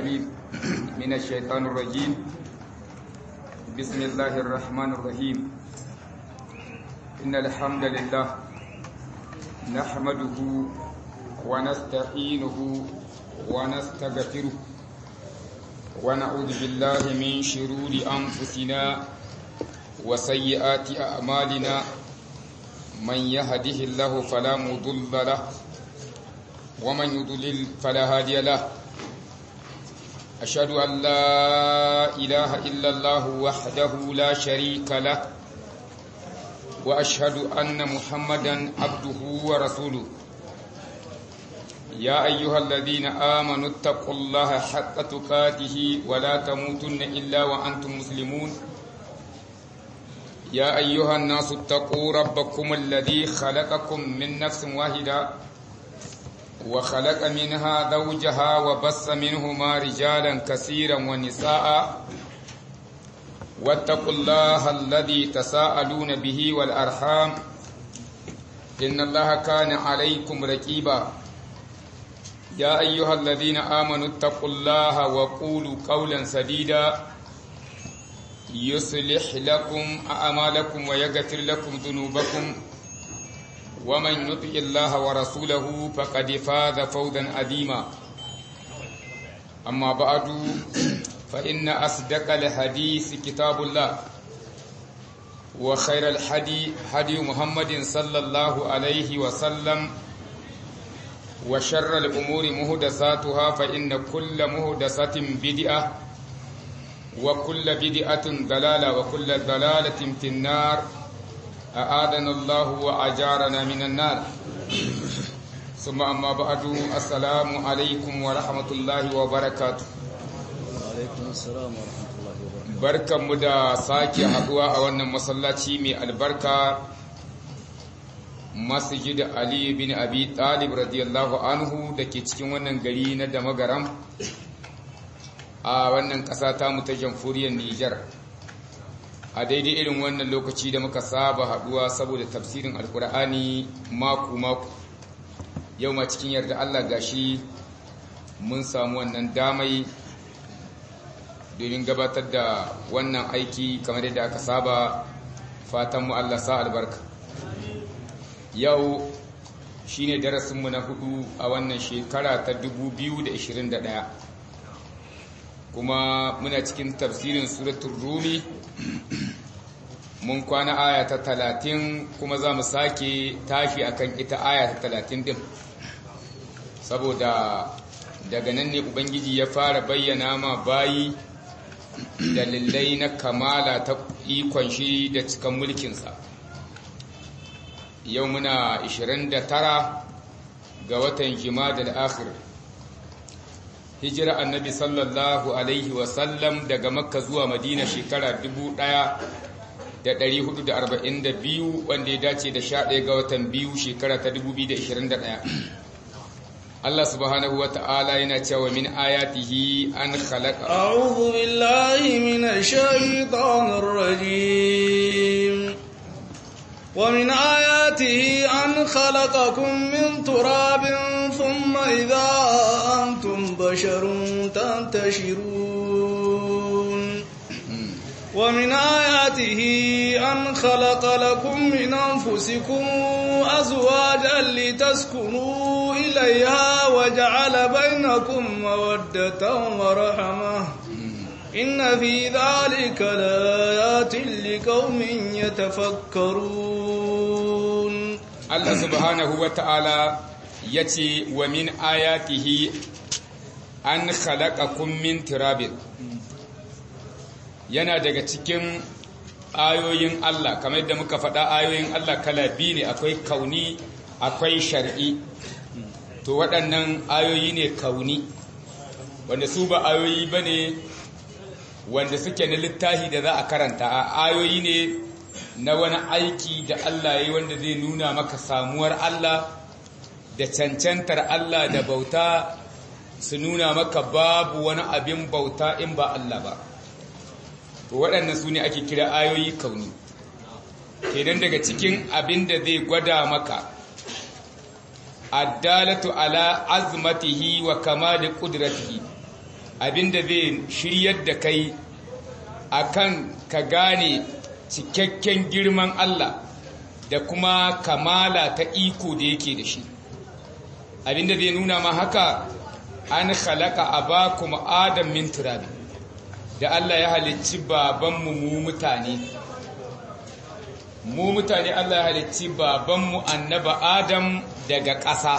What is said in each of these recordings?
العليم من الشيطان الرجيم بسم الله الرحمن الرحيم إن الحمد لله نحمده ونستعينه ونستغفره ونعوذ بالله من شرور أنفسنا وسيئات أعمالنا من يهده الله فلا مضل له ومن يضلل فلا هادي له أشهد أن لا إله إلا الله وحده لا شريك له وأشهد أن محمدا عبده ورسوله يا أيها الذين آمنوا اتقوا الله حق تقاته ولا تموتن إلا وأنتم مسلمون يا أيها الناس اتقوا ربكم الذي خلقكم من نفس واحدة وخلق منها زوجها وبص منهما رجالا كثيرا ونساء واتقوا الله الذي تساءلون به والأرحام إن الله كان عليكم ركيبا يا أيها الذين آمنوا اتقوا الله وقولوا قولا سديدا يصلح لكم أعمالكم ويغفر لكم ذنوبكم ومن يطع الله ورسوله فقد فاز فوزا عظيما أما بعد فإن أصدق الحديث كتاب الله وخير الحدي هدي محمد صلى الله عليه وسلم وشر الأمور مهدساتها فإن كل مهدسة بدعة وكل بدعة ضلالة وكل ضلالة في النار أعاذنا الله وأجارنا من النار ثم أما بعد السلام عليكم ورحمة الله وبركاته alaikum assalam wa rahmatullahi wa barakatuh barkanmu da sake haduwa a wannan masallaci mai albarka masjid Ali bin Abi Talib radiyallahu anhu da ke cikin wannan gari na Damagaram a wannan ƙasa ta mu ta jamhuriyar Nijar a daidai irin wannan lokaci da muka saba haduwa saboda tafsirin alkur'ani maku-maku yau ma cikin yarda Allah gashi mun samu wannan damai domin gabatar da wannan aiki kamar yadda aka saba fatan mu Allah sa albarka yau shine darasinmu na hudu a wannan shekara ta 2021 kuma muna cikin tafsirin suratul rumi mun kwana aya ta talatin kuma za mu sake tashi akan ita aya ta talatin din saboda daga nan ne ubangiji ya fara bayyana ma bayi dalilai na kamala ta ikon shi da cikan mulkinsa yau muna 29 ga watan jima'a akhir hijira annabi sallallahu alaihi wasallam daga makka zuwa madina shekara 1442 wanda ya dace da 11 ga watan biyu shekara ta 2021 Allah subhanahu wa ta'ala yana cewa min ayatihi an khalaqa a'udhu billahi minash shaitanir rajim wa min ayatihi an khalaqakum min turabin thumma idha antum basharun tantashirun ومن آياته أن خلق لكم من أنفسكم أزواجا لتسكنوا إليها وجعل بينكم مودة ورحمة إن في ذلك لآيات لقوم يتفكرون الله سبحانه وتعالى يتي ومن آياته أن خلقكم من تراب yana daga cikin ayoyin Allah kamar yadda muka faɗa ayoyin Allah kala biyu ne akwai kauni akwai shar'i to waɗannan ayoyi ne kauni wanda su ba ayoyi ba ne wanda suke na littafi da za a karanta ayoyi ne na wani aiki da Allah ya yi wanda zai nuna maka samuwar Allah da cancantar Allah da bauta su nuna maka babu wani abin bauta in ba Allah ba to waɗannan su ne ake kira ayoyi kauni kenan daga cikin abin da zai gwada maka addalatu ala azmatihi wa kamali qudratihi abinda zai shiryar da kai akan ka gane cikakken girman Allah da kuma kamala ta iko da yake da shi abinda zai nuna ma haka an khalaqa abakum adam min turabi da Allah ya halicci babanmu mu mutane mu mutane Allah ya halicci babanmu annaba adam daga ƙasa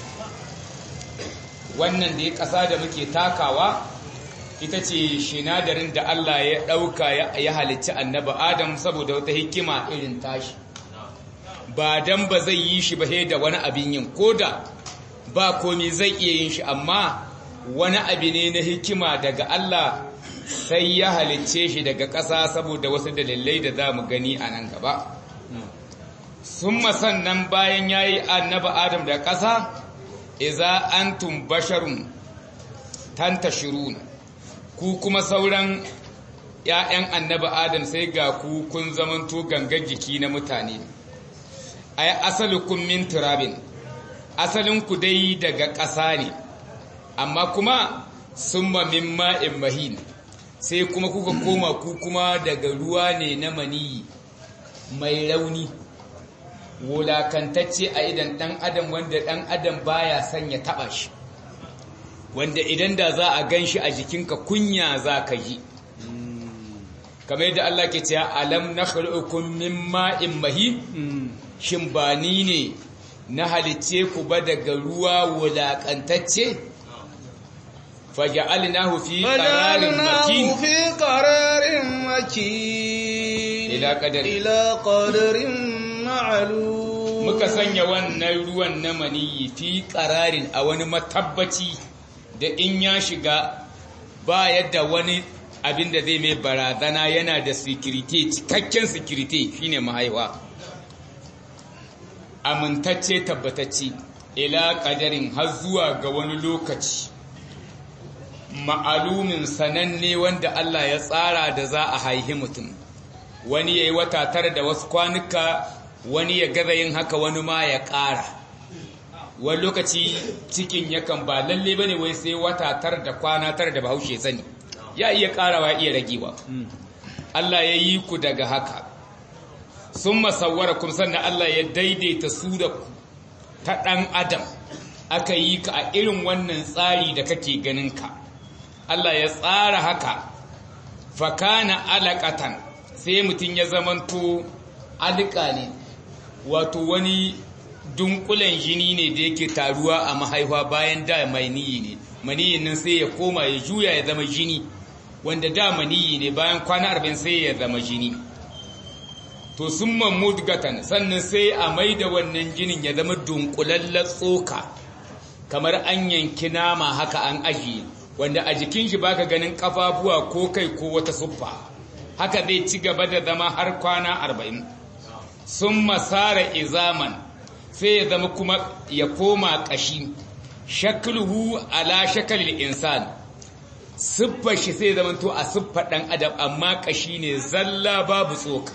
wannan da ya ƙasa da muke takawa ita ce shinadarin da Allah ya ɗauka ya halicci annaba adam saboda wata hikima irin tashi ba dan ba zai yi shi ba da wani abin yin koda ba komi zai iya yin shi amma wani abu ne na hikima daga Allah sai ya halicce shi daga ƙasa saboda wasu dalilai da za mu gani a nan gaba sun sannan bayan ya yi annaba adam da ƙasa iza antum basharun tantashirun ku kuma sauran ‘ya'yan annaba adam sai ga ku kun zamanto gangar jiki na mutane ai asalukum min turabin asalinku dai daga ƙasa ne amma kuma summa min ma'in mahin sai kuma kuka koma ku kuma daga ruwa ne na maniyi mai rauni wulakantacce a idan ɗan adam wanda ɗan adam baya son ya taɓa shi wanda idan da za a gan shi a jikinka kunya za ka ji kamar yadda Allah ke cewa alam na khuluqukum min ma'in mahin shin ba ni ne na halicce ku ba daga ruwa wulakantacce faja'alnahu fi qararin makin fi qararin makin ila qadari ila qadarin ma'lum muka sanya wannan ruwan na maniyi fi qararin a wani matabbaci da in ya shiga ba yadda wani abin da zai mai barazana yana da security cikakken security shine mahaifa amintacce tabbatacce ila ƙadarin har zuwa ga wani lokaci ma'alumin sananne wanda Allah ya tsara da za a haihi mutum wani ya yi wata tara da wasu kwanuka wani ya gaza yin haka wani ma ya ƙara wani lokaci cikin yakan ba lalle ba ne wai sai wata tara da kwana tara da bahaushe sani ya iya ƙarawa iya ragewa Allah ya yi ku daga haka sun masawara kuma sannan Allah ya daidaita su da ku ta ɗan adam aka yi ka a irin wannan tsari da kake ganin ka Allah ya tsara haka fakana alaƙatan sai mutum ya zamanto alƙa ne wato wani dunkulen jini ne da yake taruwa a mahaifa bayan da mai niyi ne maniyin nan sai ya koma ya juya ya zama jini wanda da maniyi ne bayan kwana arba'in sai ya zama jini to sun mudgatan sannan sai a mai da wannan jinin ya zama dunkulallen tsoka kamar an yanki nama haka an ajiye wanda a jikin shi baka ganin kafafuwa ko kai ko wata suffa haka zai ci gaba da zama har kwana arba'in sun masara izaman sai ya zama kuma ya koma ƙashi shakluhu ala shakalil insan siffar shi sai zama to a siffar ɗan adam amma ƙashi ne zalla babu tsoka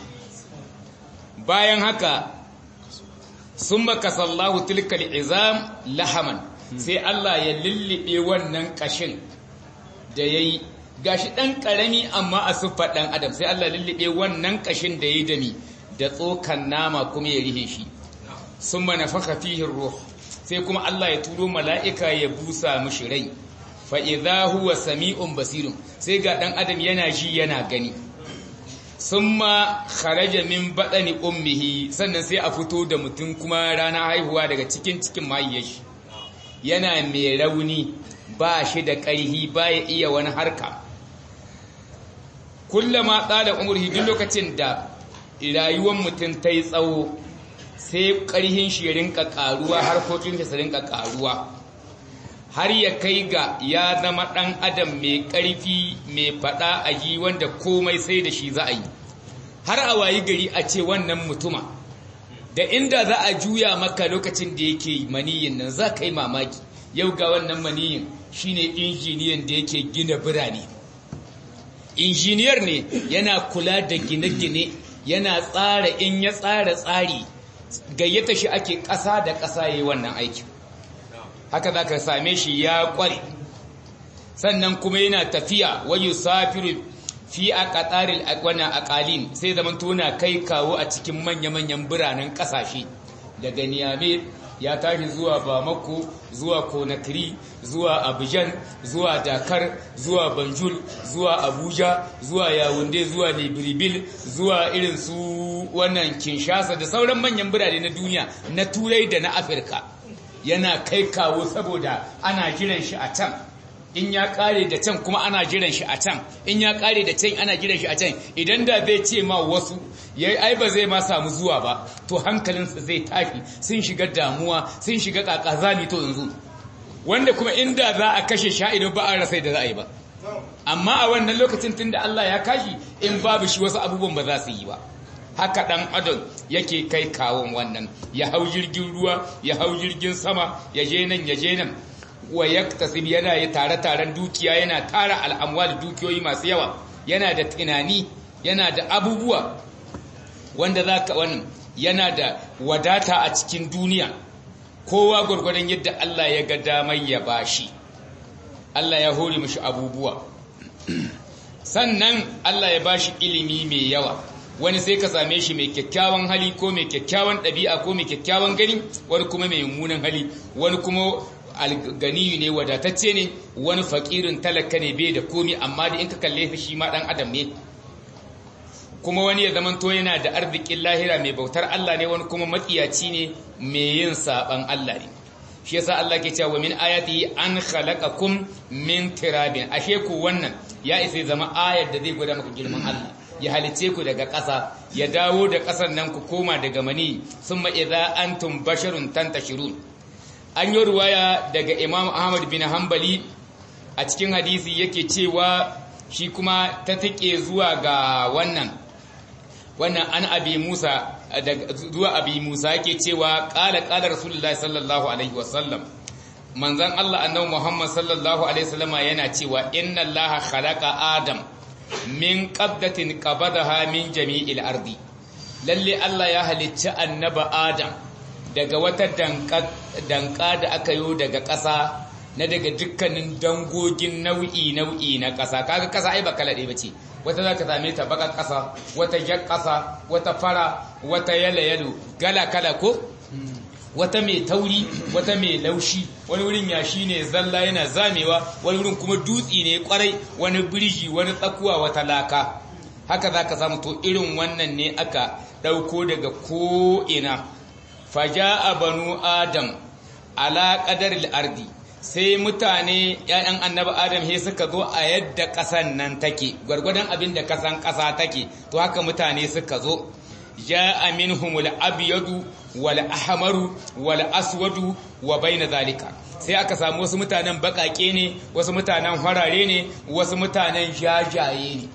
bayan haka sun baka sallahu tilkal izam lahaman sai Allah ya lullube wannan ƙashin da ya yi gashi ɗan ƙarami amma a siffar ɗan adam sai Allah lullube wannan ƙashin da ya yi dami da tsokan nama kuma ya rihe shi sun mana faka fihin ruh sai kuma Allah ya turo mala'ika ya busa mishi rai fa'iza huwa sami'un basirun sai ga ɗan adam yana ji yana gani sun ma kharaja min baɗani ummihi sannan sai a fito da mutum kuma rana haihuwa daga cikin cikin mahiyyashi yana mai rauni ba shi da ƙarhi ba ya iya wani harka kullama tsada umurhi duk lokacin da rayuwar mutum ta yi tsawo sai ƙarhin shi ya rinka ƙaruwa harkokin shi su rinka ƙaruwa har ya kai ga ya zama ɗan adam mai ƙarfi mai faɗa a yi wanda komai sai da shi za a yi har a wayi gari a ce wannan mutuma da inda za a juya maka lokacin da yake maniyin nan za ka yi mamaki yau ga wannan maniyin shine injiniyan da yake gina birane injiniyar ne yana kula da gine-gine yana tsara in ya tsara tsari gayyata shi ake ƙasa da ƙasa yi wannan aikin haka za ka same shi ya ƙware sannan kuma yana tafiya wa yusafiru fi aqtaril aqwana aqalin sai zaman tona kai kawo a cikin manya-manyan biranen kasashe daga Niamey ya tashi zuwa Bamako zuwa Conakry zuwa Abidjan zuwa Dakar zuwa Banjul zuwa Abuja zuwa Yaounde zuwa Libreville zuwa irin su wannan Kinshasa da sauran manyan birane na duniya na Turai da na Afirka yana kai kawo saboda ana jiran shi a can in ya kare da can kuma ana jiran shi a can in ya kare da can ana jiran shi a can idan da zai ce ma wasu yayi ai ba zai ma samu zuwa ba to hankalinsa zai tafi sun shiga damuwa sun shiga kakazani to yanzu wanda kuma inda za a kashe sha idan ba a rasa da za a yi ba amma a wannan lokacin tunda Allah ya kashi in babu shi wasu abubuwan ba za su yi ba haka dan adam yake kai kawon wannan ya hau jirgin ruwa ya hau jirgin sama ya je nan ya je nan wa yaktasib yana yi tare-taren dukiya yana tara al'amwal dukiyoyi masu yawa yana da tunani yana da abubuwa wanda zaka wannan yana da wadata a cikin duniya kowa gurgurdan yadda Allah ya ga damar ya bashi Allah ya hore mishi abubuwa sannan Allah ya bashi ilimi mai yawa wani sai ka same shi mai kyakkyawan hali ko mai kyakkyawan ɗabi'a ko mai kyakkyawan gani wani kuma mai mummunan hali wani kuma alganiyu ne wadatacce ne wani fakirin talaka ne bai da komi amma da in ka kalle shi ma dan adam ne kuma wani ya zamanto yana da arzikin lahira mai bautar Allah ne wani kuma matsiyaci ne mai yin saban Allah ne shi yasa Allah ke cewa min ayati an khalaqakum min tirabin ashe ku wannan ya isa zama ayar da zai gwada maka girman Allah ya halice ku daga ƙasa ya dawo da ƙasar nan ku koma daga mani summa idza antum basharun tantashirun an yi ruwaya daga imam ahmad bin hanbali a cikin hadisi yake cewa shi kuma ta tike zuwa ga wannan wannan an abi musa zuwa abi musa yake cewa ƙala ƙala rasulullahi sallallahu alaihi wasallam manzan allah annabi muhammad sallallahu alaihi wasallama yana cewa inna allaha khalaqa adam min qabdatin qabadaha min jami'il ardi lalle allah ya halicci annaba adam daga wata danka da aka yi daga ƙasa na daga dukkanin dangogin nau'i-nau'i na ƙasa kaga ƙasa ai ba kala ɗaya ba ce wata za ka same ta baka ƙasa wata jar ƙasa wata fara wata yalo-yalo gala-kala ko wata mai tauri wata mai laushi wani wurin yashi ne zalla yana zamewa wani wurin kuma dutsi ne kwarai wani birji wani tsakuwa wata laka haka za ka samu to irin wannan ne aka ɗauko daga ko'ina faja banu adam ala ƙadar ardi sai mutane ‘ya'yan annaba adam he suka zo a yadda ƙasan nan take gwargwadon abin da ƙasan ƙasa take to haka mutane suka zo ja aminhumul abyadu wal ahmaru wal aswadu wa baina zalika sai aka samu wasu mutanen baƙaƙe ne wasu mutanen farare ne wasu mutanen jajaye ne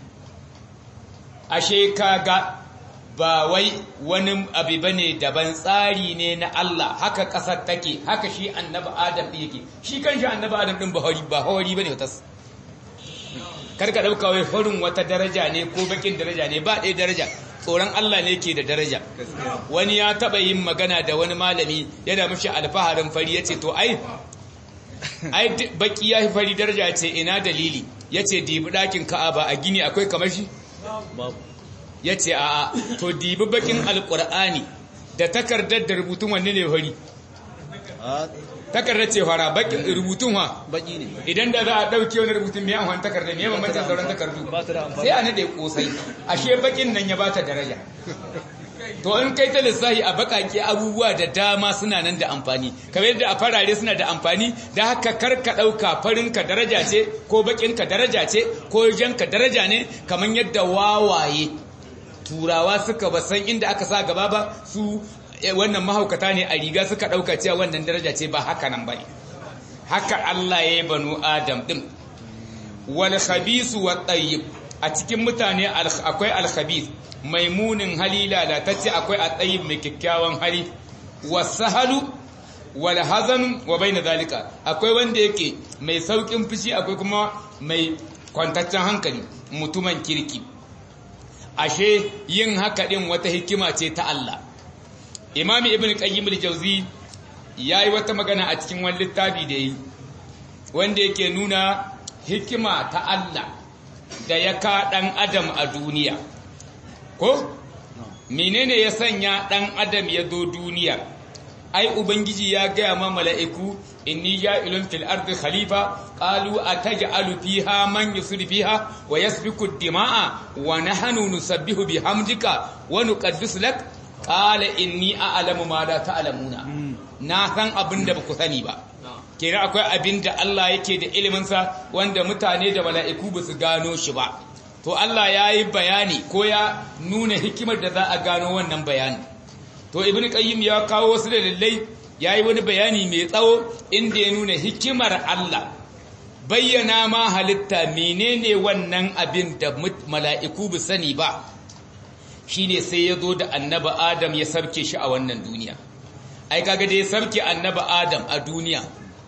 ashe kaga ba wai wani abu bane daban tsari ne na Allah haka kasar take haka shi annabi Adam din yake shi kanshi annabi Adam din ba hori ba hori bane wata karka dauka wai farin wata daraja ne ko bakin daraja ne ba ɗaya daraja tsoron Allah ne ke da daraja wani ya taba yin magana da wani malami yana mishi alfaharin fari yace to ai ai baki ya fari daraja ce ina dalili yace dibi dakin Ka'aba a gini akwai kamar shi ya ce a to dibi bakin alkur'ani da takardar da rubutun wanne ne fari takardar ce fara bakin rubutun wa baki ne idan da za a dauke wani rubutun mai amfani takardar mai bambancin sauran takardu sai a nade kosai ashe bakin nan ya bata daraja to in kai ta lissahi a bakake abubuwa da dama suna nan da amfani kamar yadda a farare suna da amfani da haka karka ɗauka farinka daraja ce ko bakinka daraja ce ko janka daraja ne kamar yadda wawaye turawa suka ba san inda aka sa gaba ba su wannan mahaukata ne a riga suka ɗauka cewa wannan daraja ce ba haka nan ba ne haka Allah ya yi banu Adam ɗin wal khabisu wa tayyib a cikin mutane akwai al khabis mai munin hali lalatacce akwai a tayyib mai kyakkyawan hali wasahalu wal hazan wa baina zalika akwai wanda yake mai saukin fushi akwai kuma mai kwantaccen hankali mutumin kirki ashe yin haka din wata hikima ce ta Allah imami ibn qayyim al-jawzi yayi wata magana a cikin wani littafi da yi wanda yake nuna hikima ta Allah da ya ka ɗan adam a duniya ko menene ya sanya ɗan adam ya zo duniya ai ubangiji ya gaya ma mala'iku inni ja'ilun fil ardi khalifa qalu ataj'alu fiha man yusri fiha wa yasfiku ad-dima'a wa nahnu nusabbihu bihamdika wa nuqaddisu lak qala inni a'lamu ma la ta'lamuna na san abin da baku sani ba kenan akwai abin da Allah yake da ilimin sa wanda mutane da mala'iku ba su gano shi ba to Allah ya yi bayani ko ya nuna hikimar da za a gano wannan bayani to ibn qayyim ya kawo wasu dalilai yayi wani bayani mai tsawo inda ya nuna hikimar Allah bayyana ma halitta menene wannan abin da mala'iku bu sani ba shine sai ya zo da annabi Adam ya sarke shi a wannan duniya ai kaga da ya sarke annabi Adam a duniya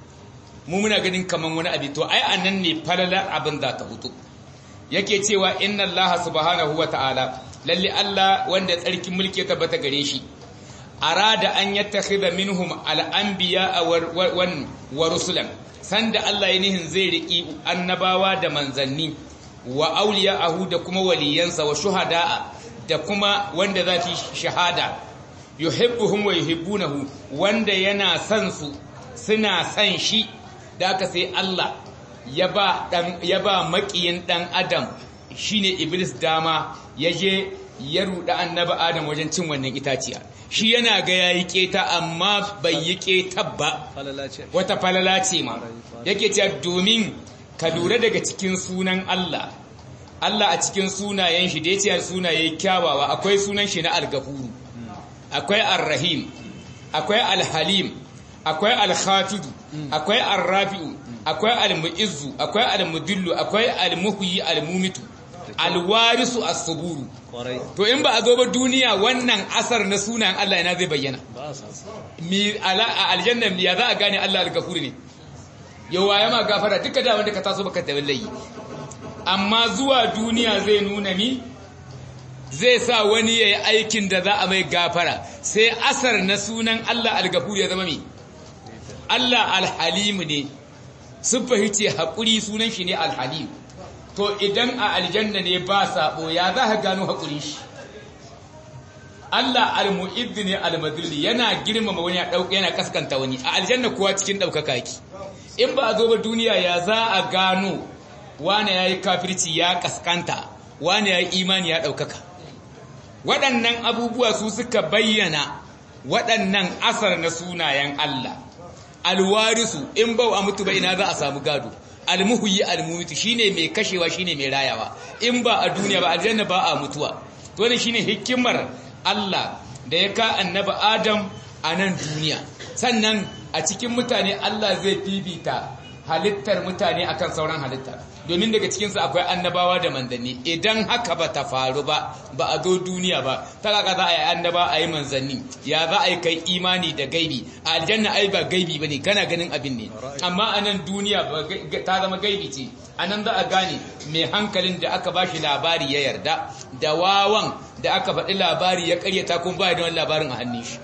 mu muna ganin kaman wani abin to ai anan ne falalar abin za ta hutu yake cewa inna Allah subhanahu wa ta'ala lalle Allah wanda tsarkin mulki ya tabbata gare shi arada an yattakhidha minhum al-anbiya wa rusulan sanda Allah ya nihin zai riki annabawa da manzanni wa auliya'ahu da kuma waliyansa wa shuhada'a da kuma wanda za su shahada yuhibbuhum wa yuhibbunahu wanda yana son su suna son shi da aka sai Allah ya ba dan ya ba makiyin dan adam shine iblis dama yaje ya ruɗa annabi adam wajen cin wannan itaciya shi yana ga yayi keta amma bai yi keta ba wata falala ce ma yake cewa domin ka lura daga cikin sunan Allah Allah a cikin sunayen shi da yace sunaye kyawawa akwai sunan shi na al-gafuru akwai ar-rahim akwai al-halim akwai al-khafidu akwai ar-rafi'u akwai al-mu'izzu akwai al-mudillu akwai al-muhyi al-mumitu alwarisu as-suburu to in ba a zo ba duniya wannan asar na sunan Allah ina zai bayyana mi ala aljanna ya za a gane Allah al-gafur ne yawa ya ma gafara duka da wanda ka taso baka da wallahi amma zuwa duniya zai nuna mi zai sa wani yayi aikin da za a mai gafara sai asar na sunan Allah al-gafur ya zama mi Allah al-halim ne sun fahimci haƙuri sunan shi ne al-halim to idan a aljanna ne ba sabo ya za ka gano haƙuri shi Allah al-mu'id ne al-madulli yana girmama wani ya dauka yana kaskanta wani a aljanna kuwa cikin daukaka yake in ba a zo ba duniya ya za a gano wani yayi kafirci ya kaskanta wani yayi imani ya daukaka waɗannan abubuwa su suka bayyana waɗannan asar na sunayen Allah alwarisu in ba a mutu ba ina za a samu gado almuhyi almumitu shine mai kashewa shine mai rayawa in ba a duniya ba aljanna ba a mutuwa to ne shine hikimar Allah da ya ka annabi Adam a nan duniya sannan a cikin mutane Allah zai bibita halittar mutane akan sauran halitta domin daga cikin su akwai annabawa da manzanni idan haka ba ta faru ba ba a zo duniya ba ta kaka za a yi annaba a yi manzanni ya za a yi kai imani da gaibi a aljanna ai ba gaibi bane kana ganin abin ne amma a nan duniya ta zama gaibi ce a nan za a gane mai hankalin da aka ba shi labari ya yarda da wawan da aka faɗi labari ya karyata kuma ba da wani labarin a hannun shi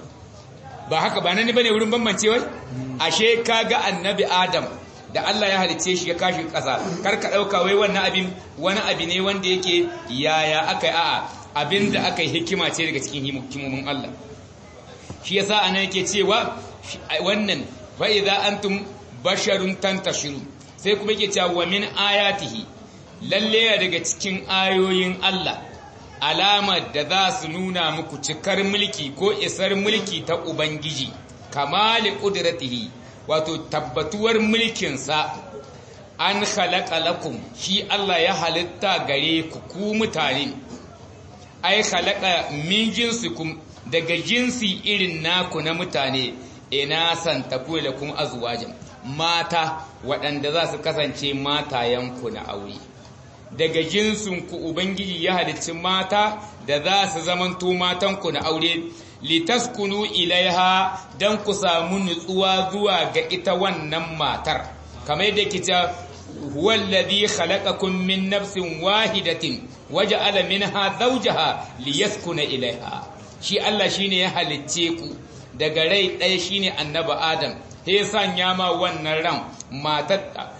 ba haka ba nan ne bane wurin bambancewar ashe kaga annabi adam da Allah ya halice shi ya kashi ƙasa kar ka ɗauka wai wannan abin wani abu ne wanda yake yaya aka yi a'a abin da aka yi hikima ce daga cikin hikimomin Allah shi yasa anan yake cewa wannan fa idza antum basharun tantashiru sai kuma yake cewa wa min ayatihi lalle daga cikin ayoyin Allah alamar da za su nuna muku cikar mulki ko isar mulki ta ubangiji kamali qudratihi wato tabbatuwar mulkinsa an khalaqa lakum shi Allah ya halitta gare ku ku mutane ai khalaqa min jinsikum daga jinsi irin naku na mutane ina san taku lakum azwajan mata waɗanda za su kasance matayenku na aure daga jinsinku ubangiji ya halicci mata da za su zamanto matanku na aure litaskunu ilaiha dan ku samu nutsuwa zuwa ga ita wannan matar kamar yadda yake ta huwallazi khalaqakum min nafsin wahidatin waja'ala minha zawjaha liyaskuna ilaiha shi Allah shine ya halicce ku daga rai ɗaya shine annabi Adam sai sanya ma wannan ran matar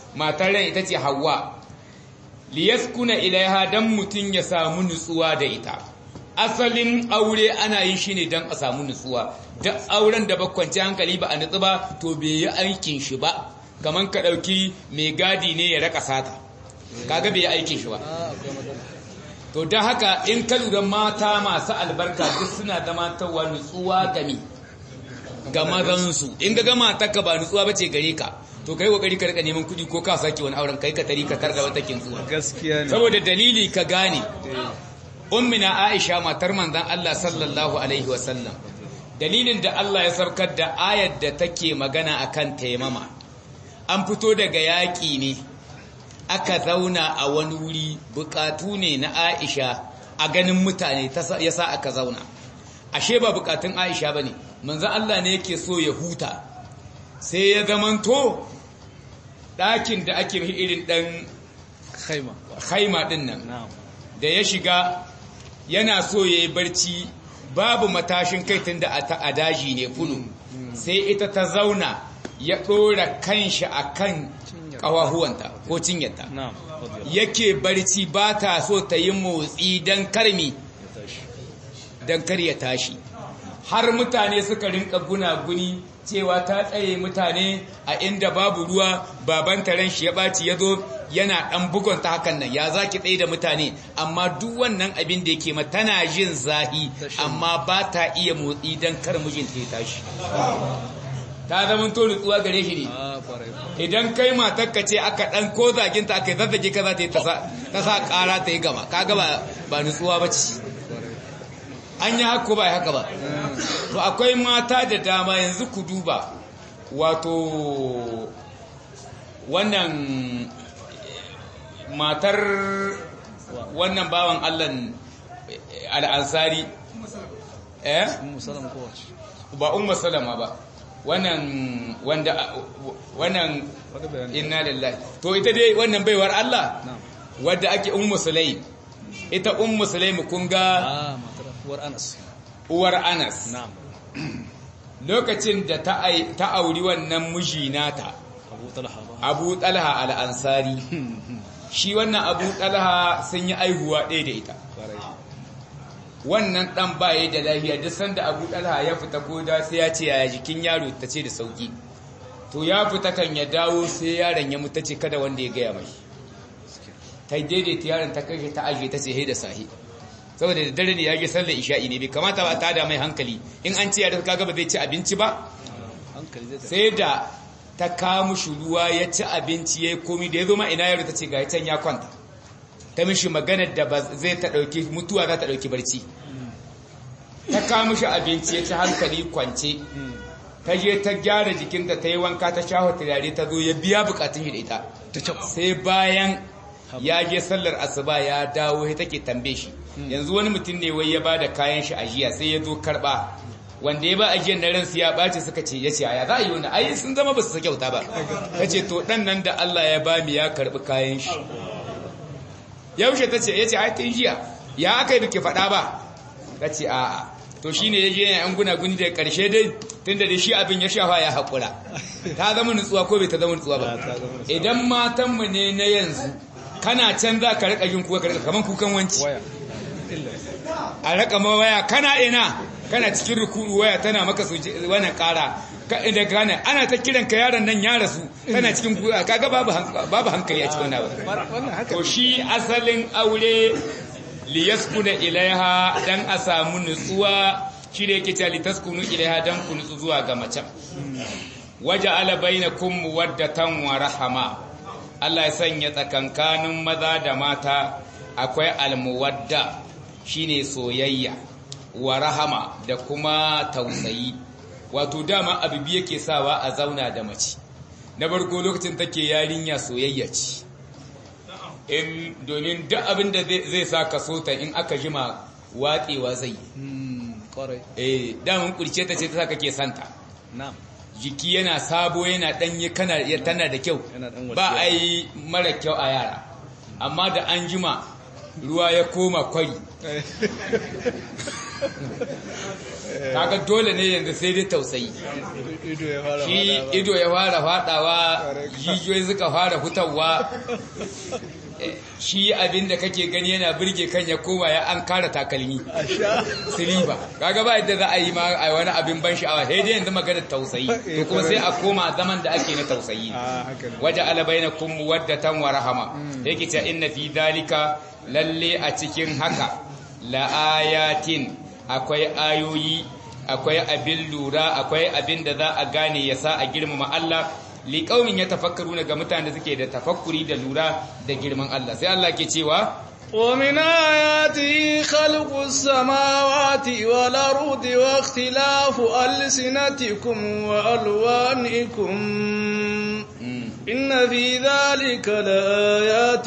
matar ran ita ce Hawwa liyaskuna ilaiha dan mutun ya samu nutsuwa da ita asalin aure ana yin shi ne dan a samu nutsuwa da auren da bakwanci hankali ba a nutsu ba to bai yi aikin shi ba kaman ka dauki mai gadi ne ya raka sata kaga bai yi aikin shi ba to don haka in ka lura mata masu albarka duk suna zama tawa nutsuwa game ga mazansu in ga gama taka ba nutsuwa bace gare ka to kai kokari ka rika neman kudi ko ka sake wani auren kai ka tari ka targa wata kintsuwa gaskiya ne saboda dalili ka gane ummina Aisha matar manzon Allah sallallahu alaihi wasallam dalilin da Allah ya saukar da ayar da take magana akan taimama an fito daga yaƙi ne aka zauna a wani wuri bukatu ne na Aisha a ganin mutane yasa aka zauna ashe ba bukatun Aisha bane manzo Allah ne yake so ya huta sai ya zamanto ɗakin da ake irin ɗan khaima haima ɗin nan na'am da ya shiga yana so ya yi barci babu matashin kai tun da a daji ne fulu sai ita ta zauna ya ɗora kanshi a kan ƙawahuwanta ko cinyarta na'am yake barci ba ta so ta yi motsi don karmi ya tashi don kar ya tashi har mutane suka rinka gunaguni cewa ta tsaye mutane a inda babu ruwa baban taron shi ya ɓaci ya zo yana ɗan bugun ta hakan nan ya za ki tsaye da mutane amma duk wannan abin da yake ma tana jin zahi amma ba ta iya motsi don kar mijinta ya tashi ta zama to nutsuwa gare shi ne a kwarai idan kai matarka ce aka ɗan ko zaginta aka yi zazzage ka za ta yi ta sa ƙara ta yi gama kaga ba ba nutsuwa ba ce an yi haka ba haka ba to akwai mata da dama yanzu ku duba wato wannan matar wannan bawan allan al'ansari eh musallam kowace ba umma salama ba wannan wanda wannan wani bayani inna lillahi to ita dai wannan baiwar Allah na'am wadda ake ummu sulaim ita ummu sulaim kun ga ah matar uwar Anas uwar Anas na'am lokacin da ta ai- ta auri wannan miji nata Abu Talha ba Abu Talha al-Ansari shi wannan Abu Talha sun yi aihuwa ɗaya da ita kwarai wannan dan baye da lafiya duk sanda Abu Talha ya fita ko da sai ya ce yaya jikin yaro ta ce da sauki to ya fita kan ya dawo sai yaron ya mutu ce kada wanda ya gaya mai ta daidaita yaron ta kai ta aje ta ce he da sahi saboda da dare ne ya je sallar isha'i ne bai kamata ba ta da mai hankali in an ce yaron kaga ba zai ci abinci ba hankali zai tafi sai da ta kawo mushi ruwa ya ci abinci ya yi komi da ya zo ma ina yaro ta ce ga can ya kwanta ta mishi maganar da ba zai ta ɗauki mutuwa za ta ɗauki barci ta kawo mishi abinci ya ci hankali kwance ta je ta gyara jikinta ta yi wanka ta shafa turare ta zo ya biya bukatun shi da ita ta cap sai bayan ya je sallar asuba ya dawo ya take tambaye shi yanzu wani mutum ne wai ya ba da kayan shi ajiya sai ya zo karba wanda ya ba ajiyar na ransu ya ɓace suka ce ya ce aya za a yi wani ai sun zama ba su kyauta ba ta ce to ɗan nan da Allah ya ba mu ya karɓi kayan shi yaushe ta ce ya ce ai tun jiya ya aka yi biki faɗa ba ta ce a'a to shi ne ya je yan gunaguni da ƙarshe dai tun da shi abin ya shafa ya haƙura ta zama nutsuwa ko bai ta zama nutsuwa ba ta zama nutsuwa. idan matanmu ne na yanzu kana can za ka rika jin kuka rika kaman kukan wanci waya illa a rika ma waya kana ina kana cikin ruku'u waya tana maka su wannan kara ka da gane ana ta kiran ka yaron nan ya rasu kana cikin kuka kaga babu hank- babu hankali a cikin wannan abu. wannan haka to shi asalin aure liyaskuna ilaiha dan a samu nutsuwa shi da yake cewa litaskunu ilaiha dan ku nutsu zuwa ga macen waja'ala bainakum muwaddatan wa rahama Allah ya sanya tsakankanin maza da mata akwai almuwadda shine soyayya wa rahama da kuma tausayi wato dama abu biyu yake sawa a zauna da mace na farko lokacin take yarinya soyayya ce in domin duk abin da zai zai sa ka so ta in aka jima watsewa zai yi. Hmm, kwarai eh damun kurce ta ce ta sa kake santa na'am jiki yana sabo yana danye kana ya tana da kyau Yana dan ba walƙiya. a yi mara kyau a yara amma da an jima ruwa ya koma kwari kaga dole ne yanzu sai dai tausayi ido ya fara shi faɗa ba. ido ya fara fadawa jijiyoyi suka fara fitawa Eh, shi abinda kake gani yana birge kan ya koma ya an kara takalmi a sha siliba kaga ba yadda za a yi ma a wani abin ban sha'awa sai dai yanzu maganar tausayi to kuma sai a koma zaman da ake na tausayi a haka ne waje alabainakum muwaddatan wa rahama yake cewa inna fi dalika lalle a cikin haka la ayatin akwai ayoyi akwai abin lura akwai abin da za a gane ya sa a girmama Allah liqaumin yatafakkaruna ga mutanen da suke da tafakkuri da lura da girman Allah sai Allah ke cewa ومن آياته خلق السماوات والأرض واختلاف ألسنتكم وألوانكم إن في ذلك لآيات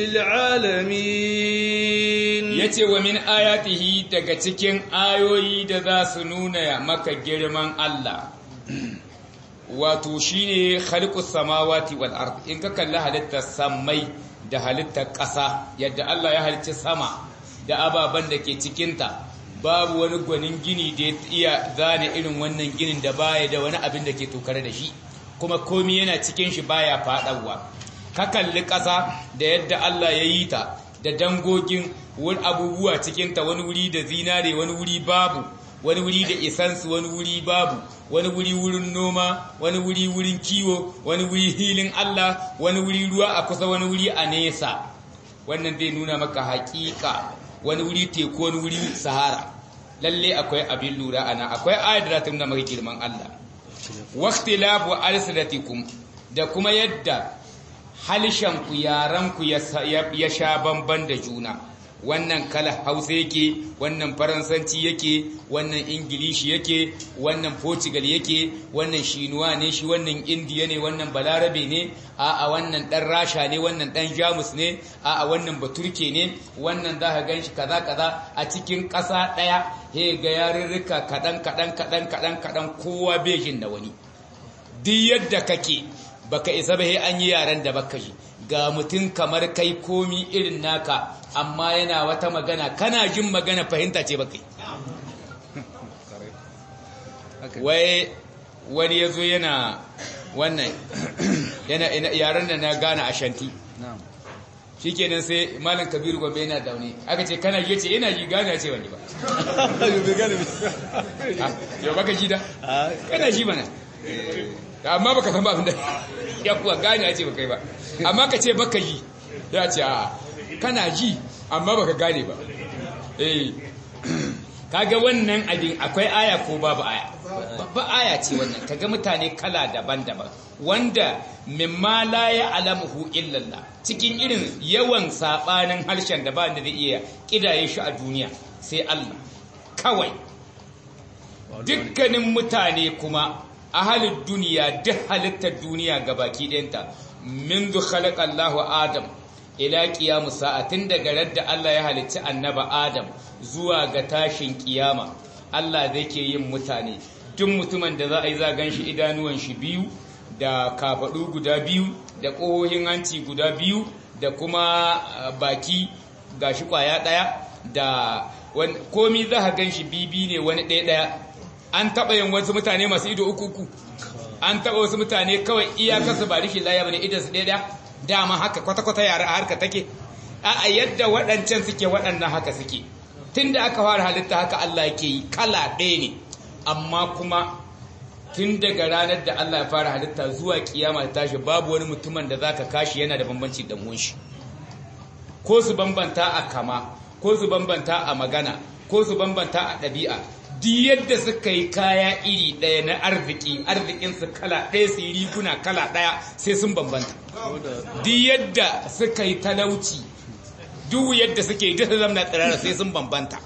للعالمين yace wa min ayatihi daga cikin ayoyi da za su nuna maka girman Allah wato shine khaliqus samawati wal ard in ka kalli halittar samai da halittar ƙasa yadda Allah ya halicci sama da ababen da ke cikinta babu wani gwanin gini da ya iya zane irin wannan ginin da baya da wani abin da ke tokare da shi kuma komi yana cikin shi baya faɗawa ka kalli ƙasa da yadda Allah ya yi ta da dangogin wani abubuwa cikinta wani wuri da zinare wani wuri babu wani wuri da isansu wani wuri babu wani wuri wurin noma wani wuri wurin kiwo wani wuri hilin Allah wani wuri ruwa a kusa wani wuri a nesa wannan zai nuna maka hakika wani wuri teku wani wuri sahara lalle akwai abin lura ana akwai ayat da ta nuna maka girman Allah waqtilafu alsinatikum da kuma yadda halishanku yaranku ya sha bamban da juna wannan kala hausa yake wannan faransanci yake wannan ingilishi yake wannan portugal yake wannan shinuwa ne shi wannan indiya ne wannan balarabe ne a wannan dan rasha ne wannan dan jamus ne a wannan baturke ne wannan za ka gan shi kaza kaza a cikin ƙasa ɗaya he ga yarurruka kaɗan kaɗan kaɗan kaɗan kaɗan kowa bejin da wani duk yadda kake baka isa ba he an yi yaren da baka ji ga mutum kamar kai komi irin naka amma yana wata magana kana jin magana fahimta ce baka wai wani ya zo yana wannan yana yaren da na gane a shanti shi kenan sai malam kabiru gombe yana daune aka ce kana yi ce yana ji gane ce wani ba yau baka ji da kana ji mana amma baka san ba abin da ya kuwa gane ce baka yi ba amma ka ce baka ji ya ce a kana ji amma baka gane ba eh kaga wannan abin akwai aya ko babu aya babba aya ce wannan kaga mutane kala daban-daban wanda mimma la ya'lamuhu illa Allah cikin irin yawan sabanin harshen da ba da zai iya kidaye shi a duniya sai Allah kawai dukkanin mutane kuma ahalin duniya duk halittar duniya gabaki ɗayanta min zu khalaqa Allahu Adam ila qiyamu sa'atin daga radda Allah ya halicci annaba Adam zuwa ga tashin kiyama Allah zai ke yin mutane duk mutumin da za a yi za gan shi idanuwan shi biyu da kafadu guda biyu da ƙohohin hanci guda biyu da kuma baki gashi kwaya ɗaya da komi za a gan shi bibi ne wani ɗaya ɗaya an taɓa yin wasu mutane masu ido uku uku an taɓa wasu mutane kawai iyakarsu ba rishin laya bane idan su ɗaya dama haka kwata-kwata yara a harka take a yadda waɗancan suke waɗannan haka suke tun da aka fara halitta haka Allah ke yi kala ɗaya ne amma kuma tun daga ranar da Allah ya fara halitta zuwa kiyama ta tashi babu wani mutumin da zaka kashi yana da bambanci da shi ko su bambanta a kama ko su bambanta a magana ko su bambanta a ɗabi'a duk yadda suka yi kaya iri ɗaya na arziki arzikinsu kala ɗaya su yi riguna kala ɗaya sai sun bambanta duk yadda suka yi talauci duk yadda suke duk zamna tsirara sai sun bambanta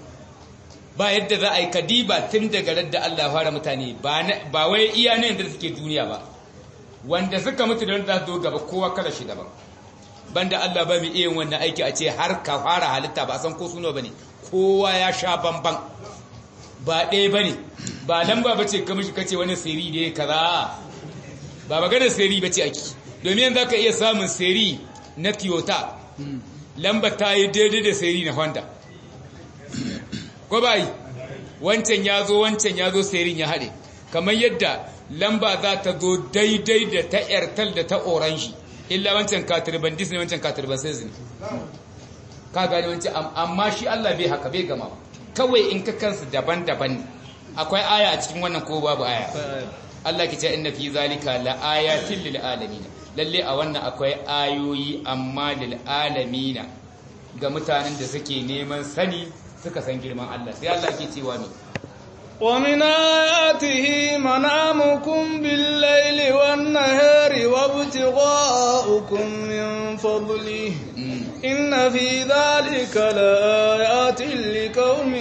ba yadda za a yi kadiba tun daga radda Allah fara mutane ba wai iya ne yadda suke duniya ba wanda suka mutu da wanda zo gaba kowa kala shi daban banda Allah ba mu iya wannan aiki a ce har ka fara halitta ba san ko suno bane kowa ya sha bamban ba ɗaya ba ne ba lamba ba ce kamar shi kace wani siri da ya kaza ba maganar siri ba ce ake domin yanzu ka iya samun siri na toyota lamba ta yi daidai da sayari na honda ko bai wancan ya zo wancan ya zo sayarin ya haɗe kamar yadda lamba za ta zo daidai da ta airtel da ta orange illa wancan katriban disney wancan katriban sai ne ka gani wancan amma shi Allah bai haka bai gama kawai in ka kansu daban-daban ne akwai aya a cikin wannan ko babu aya Allah ke ce inna fi zalika la ayatin lil alamin lalle a wannan akwai ayoyi amma lil alamin ga mutanen da suke neman sani suka san girman Allah sai Allah ke cewa ne ومن آياته منامكم بالليل والنهار وابتغاؤكم من فضله إن في ذلك لآيات لقوم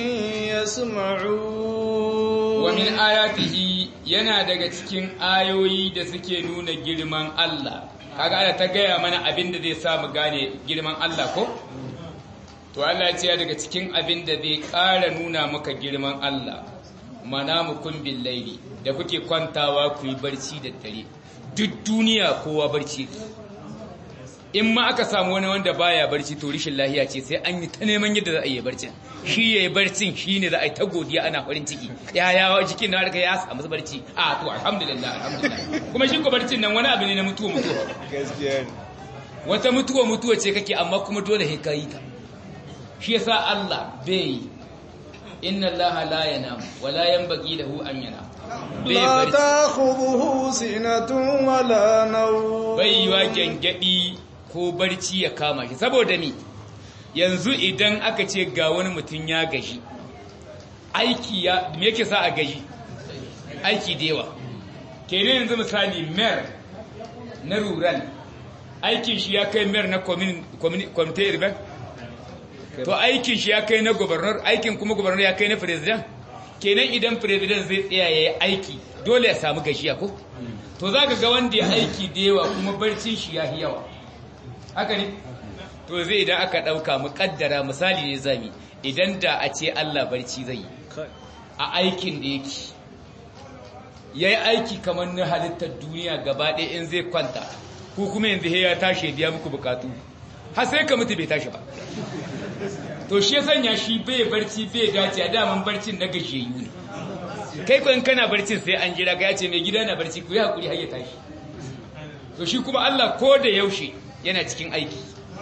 يسمعون ومن آياته yana daga cikin ayoyi da suke nuna girman Allah kaga ana ta gaya mana abin da zai sa mu gane girman Allah ko to Allah ya ce daga cikin abin da zai ƙara nuna maka girman Allah manamukum bil laili da kuke kwantawa ku yi barci da dare duk duniya kowa barci in ma aka samu wani wanda baya barci to rishin lahiya ce sai an yi ta neman yadda za a yi barcin shi yayi barcin shine za a yi ta godiya ana farin ciki ya ya jikin na harka ya samu barci a to alhamdulillah alhamdulillah kuma shi ko barcin nan wani abu ne na mutuwa mutuwa gaskiya wata mutuwa mutuwa ce kake amma kuma dole sai kai ta shi yasa Allah bai inna allaha la yanam wa la yanbaghi lahu an yanam لا تأخذه سنة ولا نوم bai yiwa gengedi ko barci ya kama shi saboda ni yanzu idan aka ce ga wani mutum ya gaji aiki ya me yake sa a gaji aiki da yawa kenan yanzu misali mayor na rural aikin shi ya kai mayor na community urban to aikin shi ya kai na governor aikin kuma governor ya kai na president kenan idan president zai tsaya ya yi aiki dole ya samu gashiya ko to za ka ga wanda ya aiki da yawa kuma barcin shi ya yawa haka ne to zai idan aka ɗauka mu ƙaddara misali ne zami idan da a ce Allah barci zai yi a aikin da yake ya yi aiki kamar na halittar duniya gaba ɗaya in zai kwanta ko kuma yanzu ya tashi ya biya muku bukatu har sai ka mutu bai tashi ba to shi ya sanya shi bai barci bai dace a daman barcin na gajiyayyu ne kai ko in kana barcin sai an jira ga ya ce mai gida na barci ku yi hakuri har ya tashi to shi kuma Allah ko da yaushe yana cikin aiki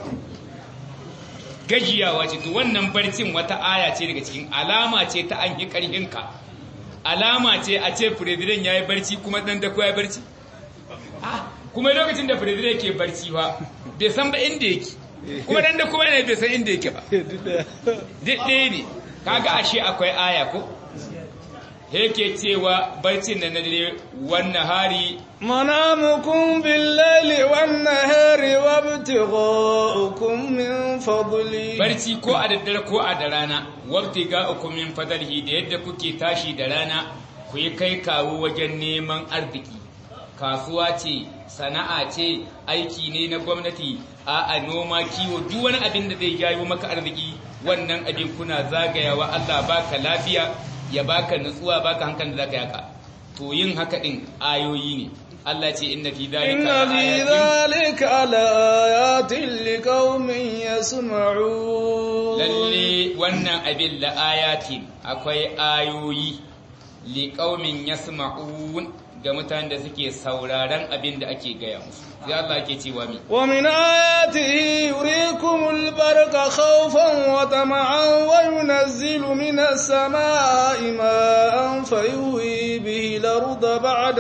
gajiyawa ce to wannan barcin wata aya ce daga cikin alama ce ta an yi karhinka alama ce a ce president ya yi barci kuma dan da ko ya barci kuma lokacin da president ke barci ba bai san ba inda yake kuma dan da kuma yana bai san inda yake ba duk ɗaya ne kaga ashe akwai aya ko yake cewa barcin da na dare wannan hari منامكم بالليل والنهار وابتغاؤكم من فضله barci ko a daddare ko a da rana wabti ga min fadalhi da yadda kuke tashi da rana ku yi kai kawo wajen neman arziki kasuwa ce sana'a ce aiki ne na gwamnati a noma kiwo duk wani abin da zai jawo maka arziki wannan abin kuna zagayawa Allah baka lafiya ya baka nutsuwa baka hankalin da zaka yaka to yin haka din ayoyi ne Allah ce inna fi إن dhalika في laayatin ذلك لآيات لقوم يسمعون lalle wannan abin la ayatin akwai ayoyi li qaumin yasma'un ga mutanen da suke sauraron abin da ake gaya musu sai Allah ke cewa mi ومن آياته يريكم البرق خوفا وطمعا وينزل من السماء ماء فيهوي به الأرض بعد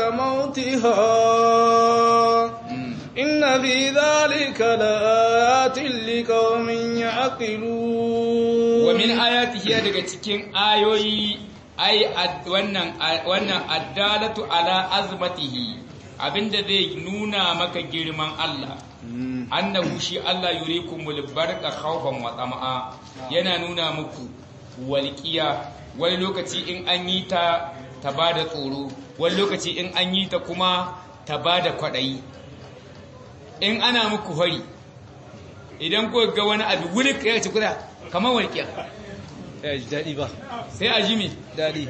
موتها إن في ذلك لآيات لقوم يعقلون wa min ayatihi daga cikin ayoyi ai ad- wannan wannan addalatu ala azmatihi abinda zai nuna maka girman Allah annahu shi Allah yurikumul barqa khawfan wa tama'a yana nuna muku walqiya wani lokaci in an yi ta ta bada tsoro wani lokaci in an yi ta kuma ta bada kwadayi in ana muku hari idan ko ga wani abu wuri ya ci kuda kamar walƙiya ya ji daɗi ba sai a ji me daɗi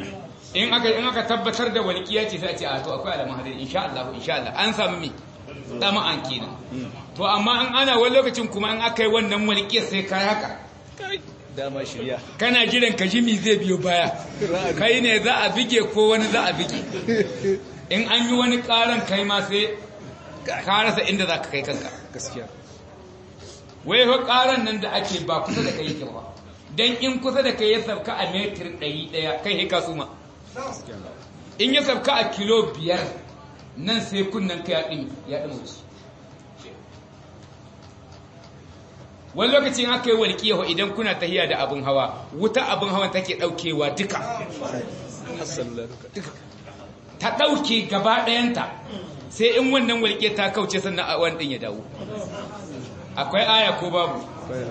in aka in aka tabbatar da walƙiya ce sai a ce a to akwai alamun hadari insha Allah insha Allah an samu me dama'an kenan to amma an ana wani lokacin kuma an aka yi wannan walƙiyar sai kai haka dama shirya kana jiran ka ji mi zai biyo baya kai ne za a bige ko wani za a bige in an yi wani karan kai ma sai ka rasa inda za ka kai kanka gaskiya wai ho karan nan da ake ba kusa da kai yake ba dan in kusa da kai ya sabka a metir ɗari ɗaya kai hika suma in ya sabka a kilo biyar nan sai kunnen ka ya ɗin ya ɗin wuce wani lokacin aka yi walƙiyawa idan kuna tahiya da abin hawa wuta abin hawa take ɗaukewa duka ta ɗauke gaba ɗayanta sai in wannan walƙe ta kauce sannan a wani ɗin ya dawo akwai aya ko babu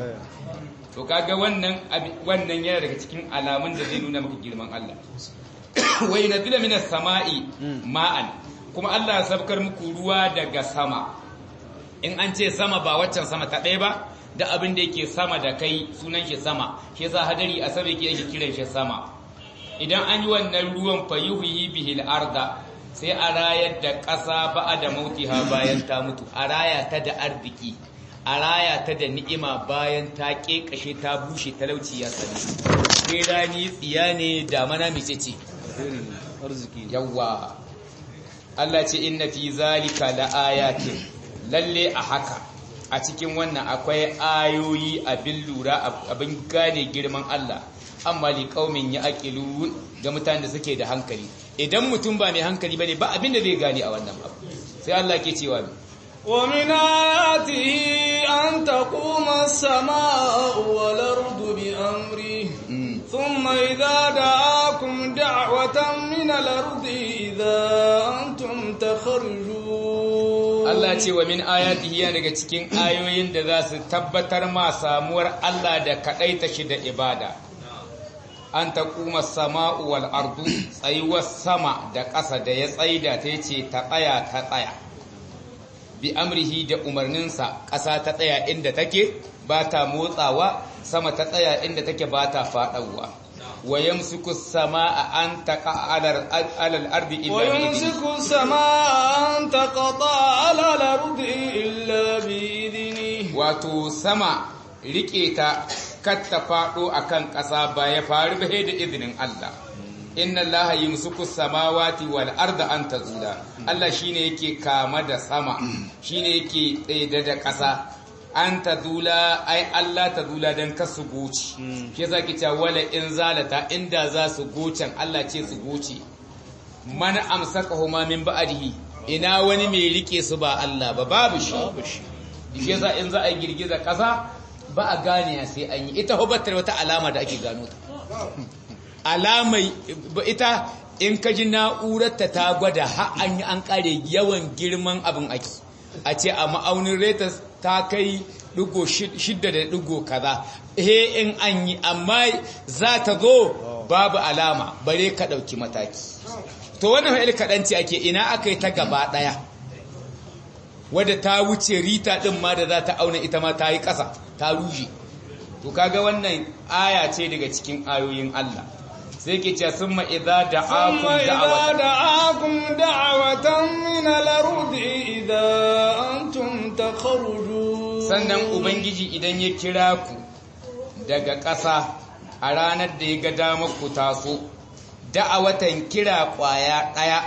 to kaga wannan wannan yana daga cikin alamun da zai nuna maka girman Allah wa yunzila minas sama'i ma'an kuma Allah ya sabkar muku ruwa daga sama in an ce sama ba waccan sama ta ɗaya ba da abin da yake sama da kai sunan shi sama shi yasa hadari a sama yake yake kiran shi sama idan an yi wannan ruwan fayuhi bihil arda sai a rayar da ƙasa ba'a da mautiha bayan ta mutu a raya ta da arziki a raya ta da ni'ima bayan ta ƙeƙashe ta bushe talauci ya sani sai rani tsiya ne damana mace ce arziki yawwa Allah ce inna fi zalika la ayatin lalle a haka a cikin wannan akwai ayoyi abin lura abin gane girman Allah amma li qaumin yaqilun ga mutanen da suke da hankali idan mutum ba mai hankali bane ba abin da zai gane a wannan abu sai Allah ke cewa ومن آياته أن تقوم السماء والأرض بأمره ثم إذا دعاكم دعوة من الأرض إذا أنتم تخرجون Allah ce wa min ayatihi yana daga cikin ayoyin da za su tabbatar ma samuwar Allah da kaɗaita shi da ibada an ta kuma sama'u wal ardu tsayuwar sama da ƙasa da ya tsaida ta ce ta tsaya ta tsaya bi amrihi da umarninsa ƙasa ta tsaya inda take ba ta motsawa sama ta tsaya inda take ba ta faɗawa wa yamsiku samaa an taqa ala al-ardi illa bi ويمسك السماء أن تقطع على الأرض إلا بإذنه wato sama rike ta katta faɗo akan ƙasa ba ya faru ba da izinin Allah inna allaha yumsiku samawati wal arda an tazula Allah shine yake kama da sama shine yake tsaye da ƙasa an tazula ai Allah tazula dan kasu goci shi yasa ki ta wala in zalata inda za su gocen Allah ce su goce man amsakahuma min ba'dihi ina wani mai rike su ba Allah ba babu shi shi yasa in za a yi girgiza ƙasa ba a gane sai an yi ita hubatar wata alama da ake gano ta alamai ita in ka ji na'urarta ta gwada har an yi an kare yawan girman abin ake a ce a ma'aunin retas ta kai digo shidda da digo kaza he in an yi amma za ta zo babu alama bare ka ɗauki mataki to wannan fa'il kaɗanci ake ina aka yi ta gaba ɗaya wadda ta wuce rita ɗin ma da za ta auna ita ma ta yi ƙasa ta rushe to kaga wannan aya ce daga cikin ayoyin Allah sai ke ce sun ma'iza da ثم akun إذا da'awata دعاكم دعوة من الأرض إذا أنتم تخرجون sannan ubangiji idan ya kira ku daga ƙasa a ranar da ya ga damar ku taso da'awatan kira ƙwaya ɗaya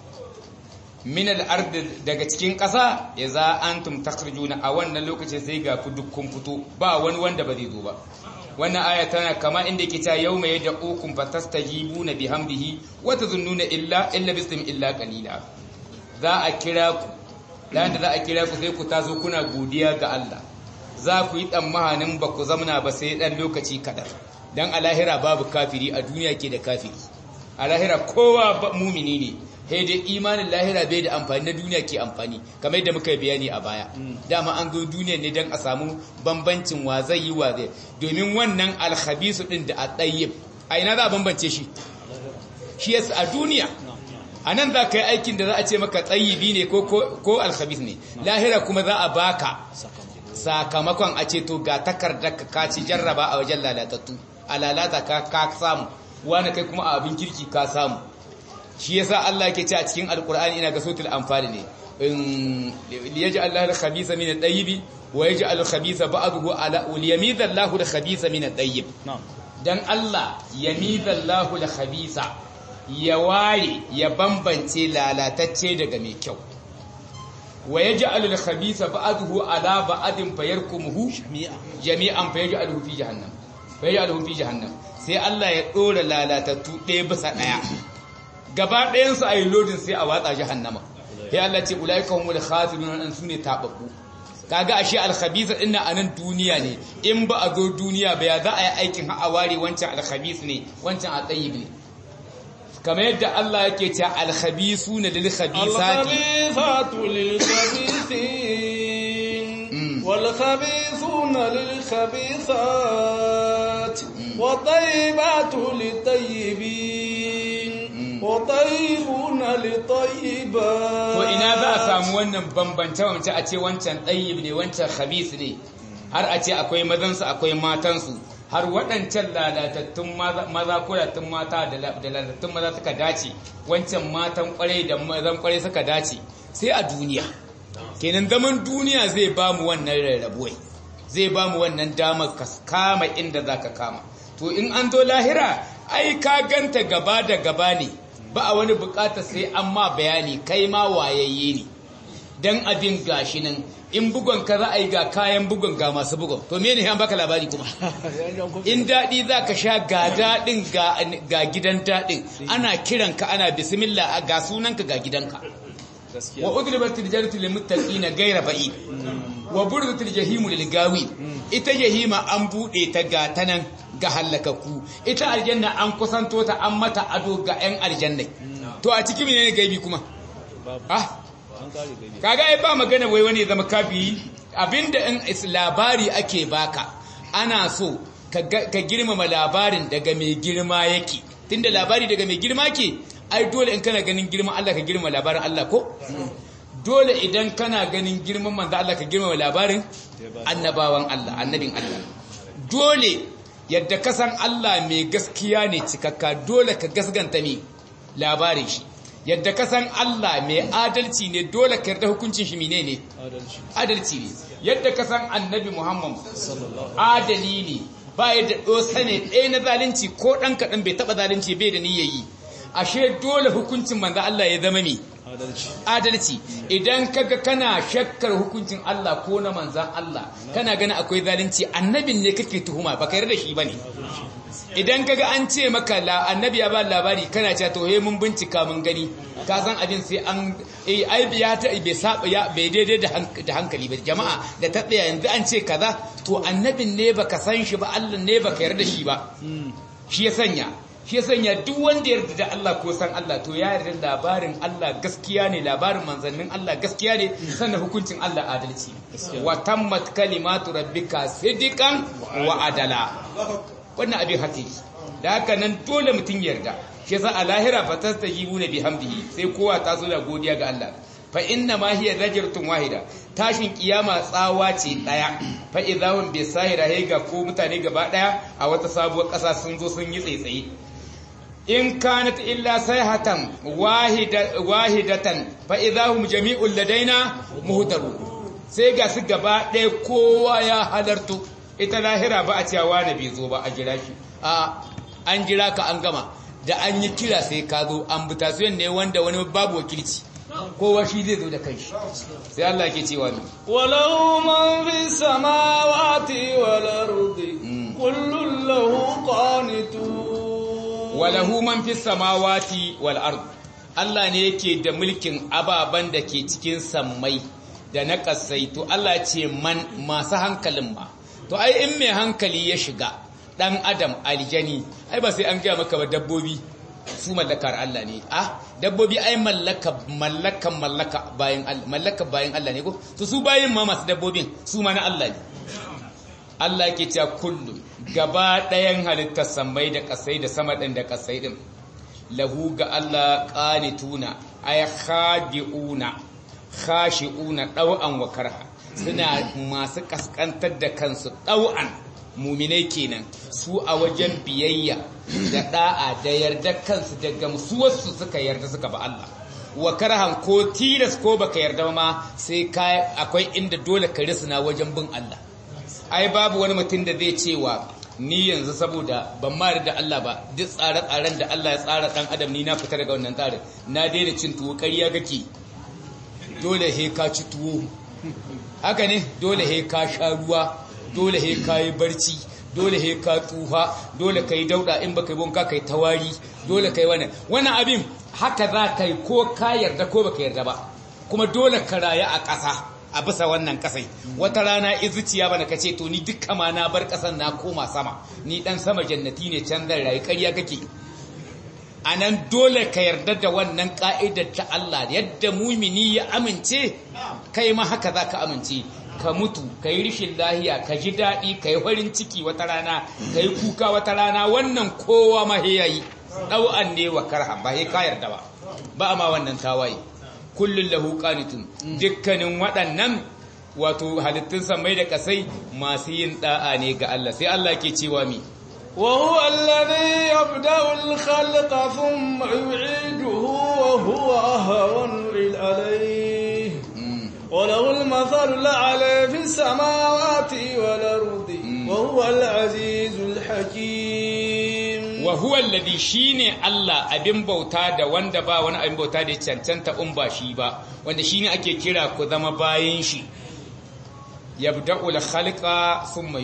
min al'ard daga cikin ƙasa ya za an tum takharjuna a wannan lokacin sai ga ku dukkan fito ba wani wanda ba zai zo ba wannan aya tana kama inda yake cewa yawma yad'ukum fatastajibuna bihamdihi wa tazunnuna illa illa bism illa qalila za a kira ku dan da za a kira ku sai ku taso kuna godiya ga Allah za ku yi tsammanin ba ku zamna ba sai dan lokaci kaɗan dan a lahira babu kafiri a duniya ke da kafiri a lahira kowa ba- mumini ne sai dai imanin lahira bai da amfani na duniya ke amfani kamar yadda muka yi bayani a baya dama an zo duniya ne don a samu bambancin wa zai yi wa zai domin wannan alhabisu din da a tsayyib a ina za a bambance shi shi yasa a duniya a nan za ka yi aikin da za a ce maka tsayibi ne ko- ko ko alhabis ne lahira kuma za a baka sakamakon a ce to ga takardar ka ka ci jarraba a wajen lalatattu a lalata ka ka samu wani kai kuma a abin kirki ka samu shi yasa Allah yake ce a cikin alkur'ani ina ga sautul anfal ne liyaj'al Allahu al-khabitha min at-tayyib wa yaj'al al-khabitha ba'dahu ala liyamiza Allahu al-khabitha min at-tayyib dan Allah yamiza Allahu al-khabitha ya ware ya bambance lalatacce daga mai kyau wa yaj'al al-khabitha ba'dahu ala ba'din fayarkumuhu jami'an fayaj'aluhu fi jahannam fayaj'aluhu fi jahannam sai Allah ya dora lalatattu ɗaya bisa ɗaya gaba ɗayan su ayi lodin sai a watsa jahannama sai Allah ce ulaika humul khasirun an sune tababbu kaga ashe al-khabith din a nan duniya ne in ba a zo duniya ba ya za a yi aikin ha a ware wancan al-khabith ne wancan al-tayyib ne kamar yadda Allah yake cewa al-khabithuna lil-khabithati al-khabithatu lil-khabithin wal-khabithuna lil-khabithat wat-tayyibatu lit-tayyibin wa-tayyibuna lit-tayyibat to ina za a samu wannan bambance bambance a ce wancan tayyib ne wancan khabith ne har a ce akwai mazansu akwai matansu har waɗancan lalatattun maza kuratattun mata da lalatattun maza suka dace wancan matan kwarai da mazan kwarai suka dace sai a duniya kenan zaman duniya zai ba mu wannan rarrabuwai zai ba mu wannan damar ka kama inda za ka kama to in an zo lahira ai ka ganta gaba da gaba ne ba a wani bukata sai an ma bayani kai ma wayayye ne dan abin gashi nan in bugon ka za a yi ga kayan bugon ga masu bugon to me ne an baka labari kuma in daɗi za ka sha ga daɗin ga gidan daɗin ana kiranka ana bismillah ga sunanka ga gidanka wa udribat aljannatu lil muttaqina ghayra ba'id wa burdat aljahimu lil gawi ita jahima an bude ta ga tanan ga halakaku ita aljanna an kusanto ta an mata ado ga yan aljanna to a cikin menene gaibi kuma ah kaga ai ba magana wai wani zama kafi abinda in labari ake baka ana so ka girmama labarin daga mai girma yake tunda labari daga mai girma ke ai dole in kana ganin girman Allah ka girmama labarin Allah ko dole idan kana ganin girman manzo Allah ka girmama labarin annabawan Allah annabin Allah dole yadda ka san Allah mai gaskiya ne cikakka dole ka gasganta me labarin shi yadda ka san Allah mai adalci ne dole ka yarda hukuncin shi menene adalci ne yadda ka san annabi Muhammad adali ne ba ya da dosa ne ɗaya na zalunci ko ɗan kaɗan bai taɓa zalunci bai da niyyayi ashe dole hukuncin manzo Allah ya zama me adalci idan kaga kana shakkar hukuncin Allah ko na manzan Allah kana gani akwai zalunci annabin ne kake tuhuma baka yarda shi bane idan kaga an ce maka la annabi ya ba labari kana cewa to he mun bincika mun gani ka san abin sai an eh ai ya ta bai saba ya bai daidai da hankali ba jama'a da ta tsaya yanzu an ce kaza to annabin ne baka san shi ba Allah ne baka yarda shi ba shi ya sanya shi ya sanya duk wanda yarda da Allah ko san Allah to ya yarda labarin Allah gaskiya ne labarin manzannin Allah gaskiya ne sannan hukuncin Allah adalci wa tammat kalimatu rabbika sidqan wa adala wannan abin hakiki da haka nan dole mutum yarda shi yasa a lahira fa tastajibuna bihamdihi sai kowa ta zo da godiya ga Allah fa inna ma hiya zajratun wahida tashin kiyama tsawa ce daya fa idahum bisahira ga ko mutane gaba daya a wata sabuwar kasa sun zo sun yi tsaitsaye in kanat illa sayhatan wahida wahidatan fa idahum jami'ul ladaina muhdaru sai ga su gaba daya kowa ya halartu ita lahira ba a cewa na bai zo ba a jira shi a an jira ka an gama da an yi kira sai ka zo an butasuyan ne wanda wani babu wakilci kowa shi zai zo da kanshi sai Allah ke cewa ne walau man fi samawati wal ardi kullun lahu qanitun walahu man fi samawati wal ardi Allah ne yake da mulkin ababan da ke cikin sammai da na kasai to Allah ce man masu hankalin ma to ai in mai hankali ya shiga dan adam aljani ai ba sai an gaya maka ba dabbobi su mallakar Allah ne ah dabbobi ai mallaka mallakan mallaka bayan mallaka bayan Allah ne ko to su bayin ma masu dabbobin su ma na Allah ne Allah yake cewa kullu gaba ɗayan halittar samai da kasai da sama ɗin da kasai ɗin lahu ga Allah qanituna ay khadi'una khashi'una ɗau'an wa karha suna masu kaskantar da kansu ɗau'an muminai kenan su a wajen biyayya da ɗa'a da yarda kansu da gamsuwarsu suka yarda suka ba Allah wa karhan ko tilas ko baka yarda ma sai ka akwai inda dole ka risna wajen bin Allah ai babu wani mutum da zai cewa ni yanzu saboda ban ma da Allah ba duk tsare-tsaren da Allah ya tsara dan adam ni na fita daga wannan tsarin na daina cin tuwo ƙarya kake dole he ka ci tuwo haka ne dole he ka sha ruwa dole he ka yi barci dole he ka tsufa dole ka yi dauda in baka yi bonka ka yi tawari dole ka yi wannan wannan abin haka za ka yi ko ka yarda ko baka yarda ba kuma dole ka raya a ƙasa a bisa wannan ƙasai wata rana izuciya bana ka ce to ni dukka ma na bar ƙasan na koma sama ni dan sama jannati ne can zan rayu ƙarya kake a nan dole ka yarda da wannan ƙa'idar ta Allah yadda mumini ya amince kai ma haka za ka amince ka mutu ka yi rishin lahiya ka ji daɗi ka yi farin ciki wata rana ka yi kuka wata rana wannan kowa ma ya yi ɗau'an ne wa karha ba ka yarda ba ba ma wannan tawaye kullum lahu qanitun dukkanin waɗannan wato halittun samai da kasai masu yin da'a ne ga Allah sai Allah ke cewa mi وهو الذي يبدأ الخلق ثم يعيده وهو أهون عليه وله المثل الأعلى في السماوات والأرض وهو العزيز الحكيم وهو الذي شيني الله abin bauta da wanda ba wani abin bauta da cancanta in ba shi ba wanda shine ake kira ku zama bayin shi yabda'ul khalqa thumma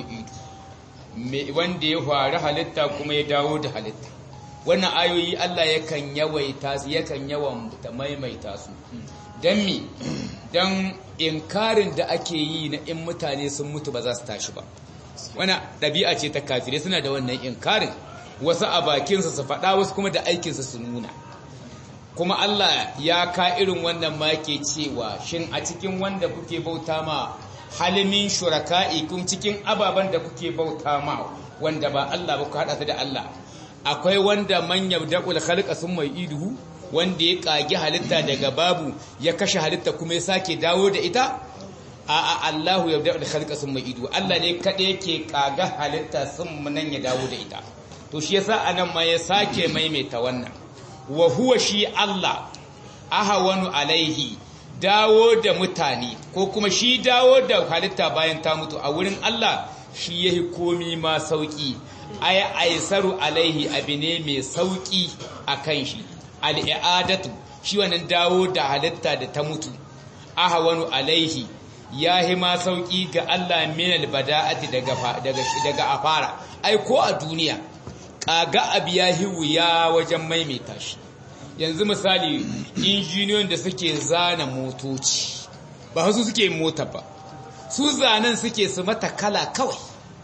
yu'idu wanda ya faru halitta kuma ya dawo da halitta wannan ayoyi Allah yakan yawaita su yakan yawan maimaita su dan mi dan inkarin da ake yi na in mutane sun mutu ba za su tashi ba wannan ɗabi'a ce ta kafirai suna da wannan inkarin wasu a bakinsa su faɗa wasu kuma da aikinsa su nuna kuma Allah ya ka irin wannan ma ke cewa shin a cikin wanda kuke bauta ma halimin shuraka'i kun cikin ababen da kuke bauta ma wanda ba Allah ba ku haɗa su da Allah akwai wanda man yabda'ul khalqa summa iduhu wanda ya kage halitta daga babu ya kashe halitta kuma ya sake dawo da ita a a Allahu yabda'ul khalqa summa iduhu Allah ne kada yake kaga halitta sun nan ya dawo da ita to shi yasa anan ma ya sake maimaita wannan wa huwa shi Allah ahawanu alaihi dawo da mutane ko kuma shi dawo da halitta bayan ta mutu a wurin Allah shi yahi komi ma sauki ay aisaru alaihi abu ne mai sauki akan shi al'adatu shi wannan dawo da halitta da ta mutu ahawanu alaihi yahi ma sauki ga Allah min albada'ati daga daga daga afara ai ko a duniya kaga abu yahi wuya wajen maimaita shi yanzu misali injiniyoyin da suke zana motoci ba su suke mota ba su zanen suke su mata kala kawai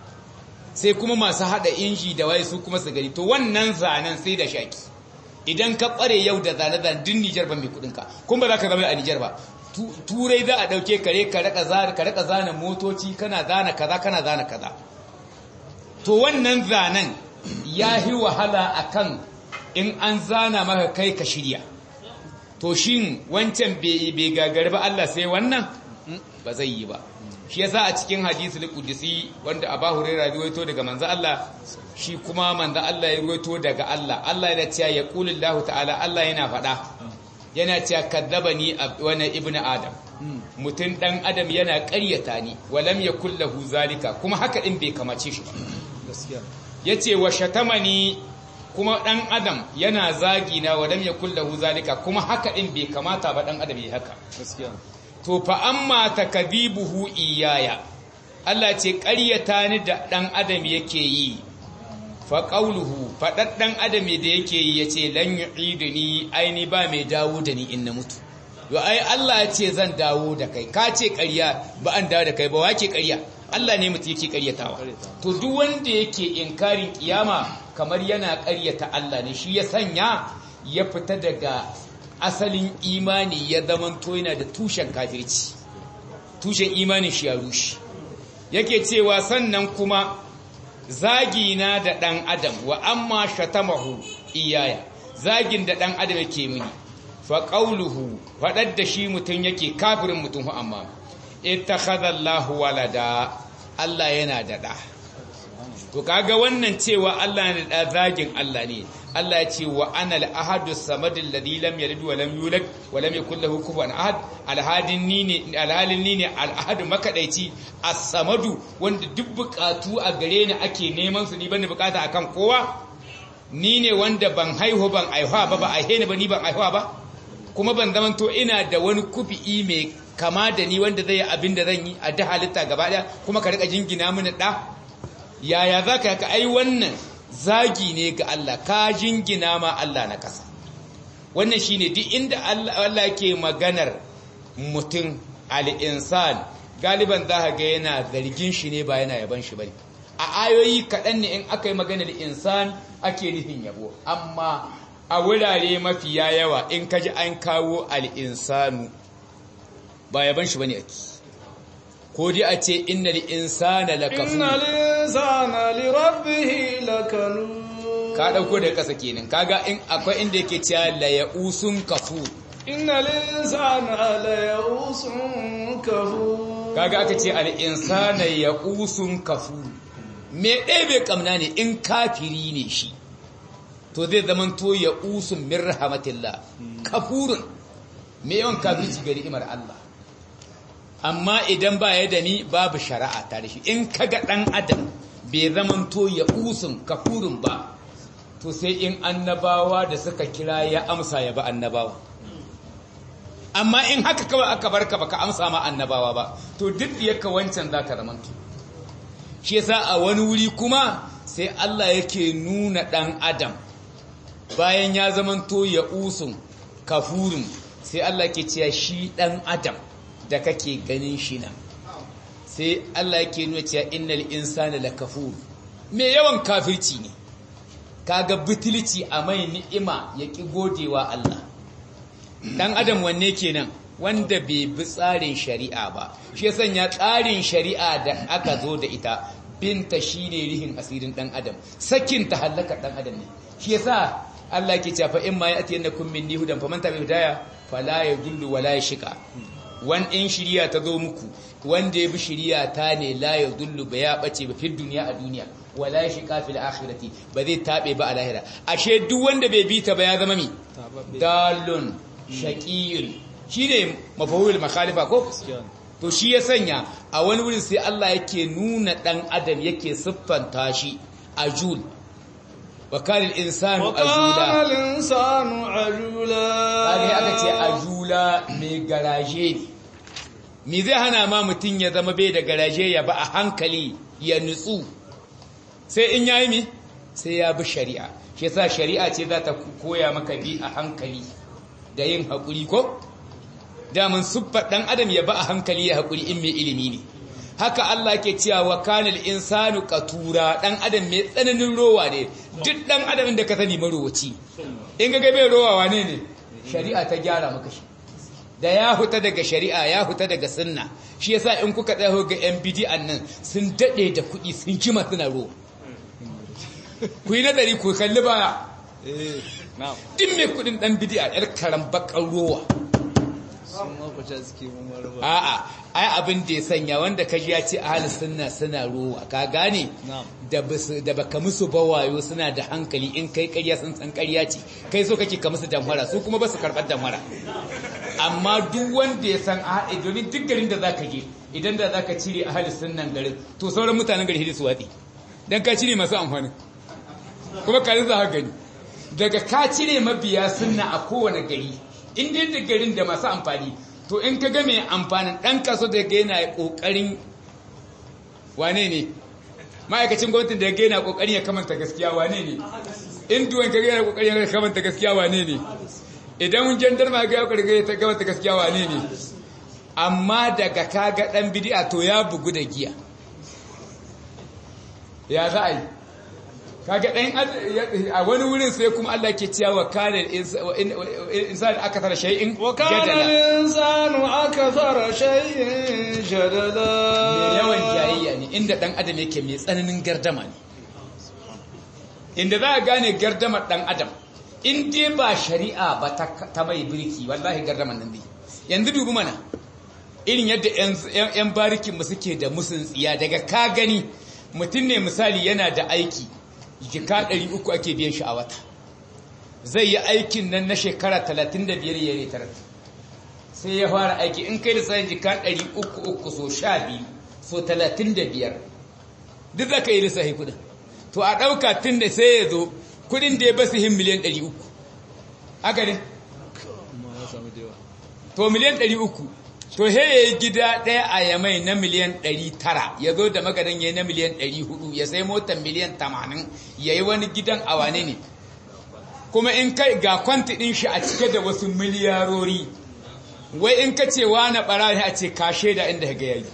sai kuma masu hada inji da waye su kuma su gani to wannan zanen sai da shaki idan ka kware yau da zane zane din Nijar ba mai kudinka kuma ba za ka zama a Nijar ba turai za a dauke kare ka raka zana ka raka zana motoci kana zana kaza kana zana kaza to wannan zanen ya yi wahala akan in an zana maka kai ka shirya to shin wancan bai gagar ba Allah sai wannan ba zai yi ba shi yasa a cikin hadisul qudsi wanda Abu Hurairah ruwaito daga manzo Allah shi kuma manzo Allah ya ruwaito daga Allah Allah yana cewa ya qulillahu ta'ala Allah yana faɗa yana cewa kadzabani wani ibnu adam mutum dan adam yana ƙaryata ni walam yakul lahu zalika kuma haka din bai kamace shi ba gaskiya yace wa shatamani kuma ɗan adam yana zagi na wadam ya kullahu zalika kuma haka ɗin bai kamata ba ɗan adam ya haka gaskiya to fa amma takadibuhu iyaya Allah ce ƙaryata ni da ɗan adam yake yi fa qauluhu faɗaɗ ɗan adam da yake yi yace lan yu'iduni aini ba mai dawo da ni in na mutu yo ai Allah ya ce zan dawo da kai ka ce ƙarya ba an dawo da kai ba wake ƙarya Allah ne mutum yake ƙaryatawa to duk wanda yake inkarin kiyama kamar yana ƙaryata Allah ne shi ya sanya ya fita daga asalin imani ya zamanto yana da tushen kafirci tushen imanin shi ya rushe yake cewa sannan kuma zagina da ɗan adam wa amma shatamahu iyaya zagin da ɗan adam yake mini fa qawluhu faɗar da shi mutum yake kafirin mutum amma ittakhadha Allahu walada Allah yana da ɗa to kaga wannan cewa Allah ne da zagin Allah ne Allah ya ce wa anal ahadu samad alladhi lam yalid wa lam yulad wa lam yakul lahu kufuwan ahad alhadin ni ne alhalin ni ne alahadu makadaici as-samadu wanda duk bukatu a gare ni ake neman su ni ban bukata akan kowa ni ne wanda ban haihu ban aihuwa ba ba aihe ni ba ni ban aihuwa ba kuma ban zaman to ina da wani kufi mai kama da ni wanda zai abin da zan yi a da halitta gaba daya kuma ka rika jingina mini da yaya za ka yaka ai wannan zagi ne ga Allah ka jingina ma Allah na kasa wannan shine duk inda Allah ke maganar mutum al-insan galiban za ka ga yana zargin shi ne ba yana yaban shi bane a ayoyi kaɗan ne in aka yi maganar insan ake nufin yabo amma a wurare mafiya yawa in ka ji an kawo al'insanu ba yaban shi ba ne ake ko dai a ce inna insana lakafu inna linsana li rabbihi lakanu ka ɗauko da ƙasa kenan kaga in akwai inda yake cewa la ya'usun kafu inna linsana la ya'usun kafu kaga aka ce al'insana ya'usun kafu me ɗaya bai kamna ne in kafiri ne shi to zai zaman to ya usun min rahmatillah kafurun me yawan kafirci ga ni'imar Allah amma idan ba ya da ni babu shari'a tare shi in kaga dan adam bai zaman to ya usun kafurun ba to sai in annabawa da suka kira ya amsa ya ba annabawa amma in haka kawai aka barka baka amsa ma annabawa ba to duk yaka wancan zaka zamanto shi yasa a wani wuri kuma sai Allah yake nuna dan adam bayan ya zamanto ya usun kafurin sai Allah ke cewa shi dan adam da kake ganin shi nan sai Allah yake nuna cewa innal insana lakafur me yawan kafirci ne kaga butulci a mai ni'ima ya ki godewa Allah dan adam wanne kenan wanda bai bi tsarin shari'a ba shi ya sanya tsarin shari'a da aka zo da ita binta shine rihin asirin dan adam sakin ta halaka dan adam ne shi yasa Allah ke cewa in ma ya'ti yanakum minni hudan faman tabi hudaya fala yadullu wala yashqa wan in shiriya ta zo muku wanda ya bi shiriya ta ne la yadullu ba ya bace ba fi duniya a duniya wala yashqa fil akhirati ba zai tabe ba a lahira ashe duk wanda bai bi ta ba ya zama mi dalun shaqiyun shine mafawul makhalifa ko to shi ya sanya a wani wurin sai Allah yake nuna dan adam yake siffanta shi ajul wa kana al-insanu ajula وكان الإنسان عجولا kage aka ce ajula mai garaje ne me zai hana ma mutun ya zama bai da garaje ya ba a hankali ya nutsu sai in yayi mi sai ya bi shari'a shi yasa shari'a ce za ta koya maka bi a hankali da yin hakuri ko damun siffar ɗan adam ya ba a hankali ya haƙuri in mai ilimi ne haka Allah ke cewa wa kanal insanu qatura ɗan adam mai tsananin rowa ne duk ɗan adam da ka sani marowaci in ga bai rowa wane ne shari'a ta gyara maka shi da ya huta daga shari'a ya huta daga sunna shi yasa in kuka tsaya ga yan bid'an nan sun dade da kuɗi sun kima suna rowa ku yi nazari ku kalli baya duk mai kuɗin ɗan bid'a yar karan bakar rowa sun makwacin suke mamar ba A'a, ai abin da ya sanya wanda ka ji ya ce ahli sunna suna ruwa, ka gane? Na'am. Da basu da baka musu bawayo suna da hankali in kai ƙarya sun san ƙarya ce. Kai so kake ka musu damfara, su kuma ba su karɓar damfara. Amma duk wanda ya san ahli domin duk garin da zaka je, idan da zaka cire ahli sunnan garin, to sauran mutanen gari hidi su watsi. Dan ka cire masu amfani. Kuma ka za ka gani. Daga ka cire mabiya sunna a kowane gari, in dai da garin da masu amfani to in ka ga mai amfanin ɗan kaso da ga yana ƙoƙarin wane ne ma'aikacin gwamnatin da ga yana ƙoƙarin ya kamanta gaskiya wane ne in duwan ka ga yana ƙoƙarin ya kamanta gaskiya wane ne idan jandarma ga ya ƙoƙarin ya kamanta gaskiya wane ne amma daga ka ga ɗan bidi'a to ya bugu da giya ya za a yi kaga ɗan a wani wurin sai kuma Allah ke cewa wa kana insan aka tara shay'in وكان jadala الإنسان أكثر شيء جدلا mai yawan jayayya ne inda ɗan adam yake mai tsananin gardama ne inda za a gane gardamar ɗan adam in dai ba shari'a ba ta ta mai birki wallahi gardaman nan dai yanzu dubi mana irin yadda 'yan barikin mu suke da musun tsiya daga ka gani mutum ne misali yana da aiki jika 300 ake biyan shi a wata zai yi aikin nan na shekara 35 ya retar sai ya fara aiki in kai da tsayin jika 300 so 12 so 35 duk za ka yi lissahi kudin to a ɗauka tun da sai ya zo kudin da ya basu hin miliyan 300 haka ne amma ya samu da yawa to miliyan 300 to he ya yi gida ɗaya a yamai na miliyan 900 ya zo da magadan ya yi na miliyan 400 ya sai motar miliyan 80 ya yi wani gidan a wane ne kuma in kai ga kwanti ɗin shi a cike da wasu miliyarori wai in ka ce na ɓara a ce ka shaida inda ga yayi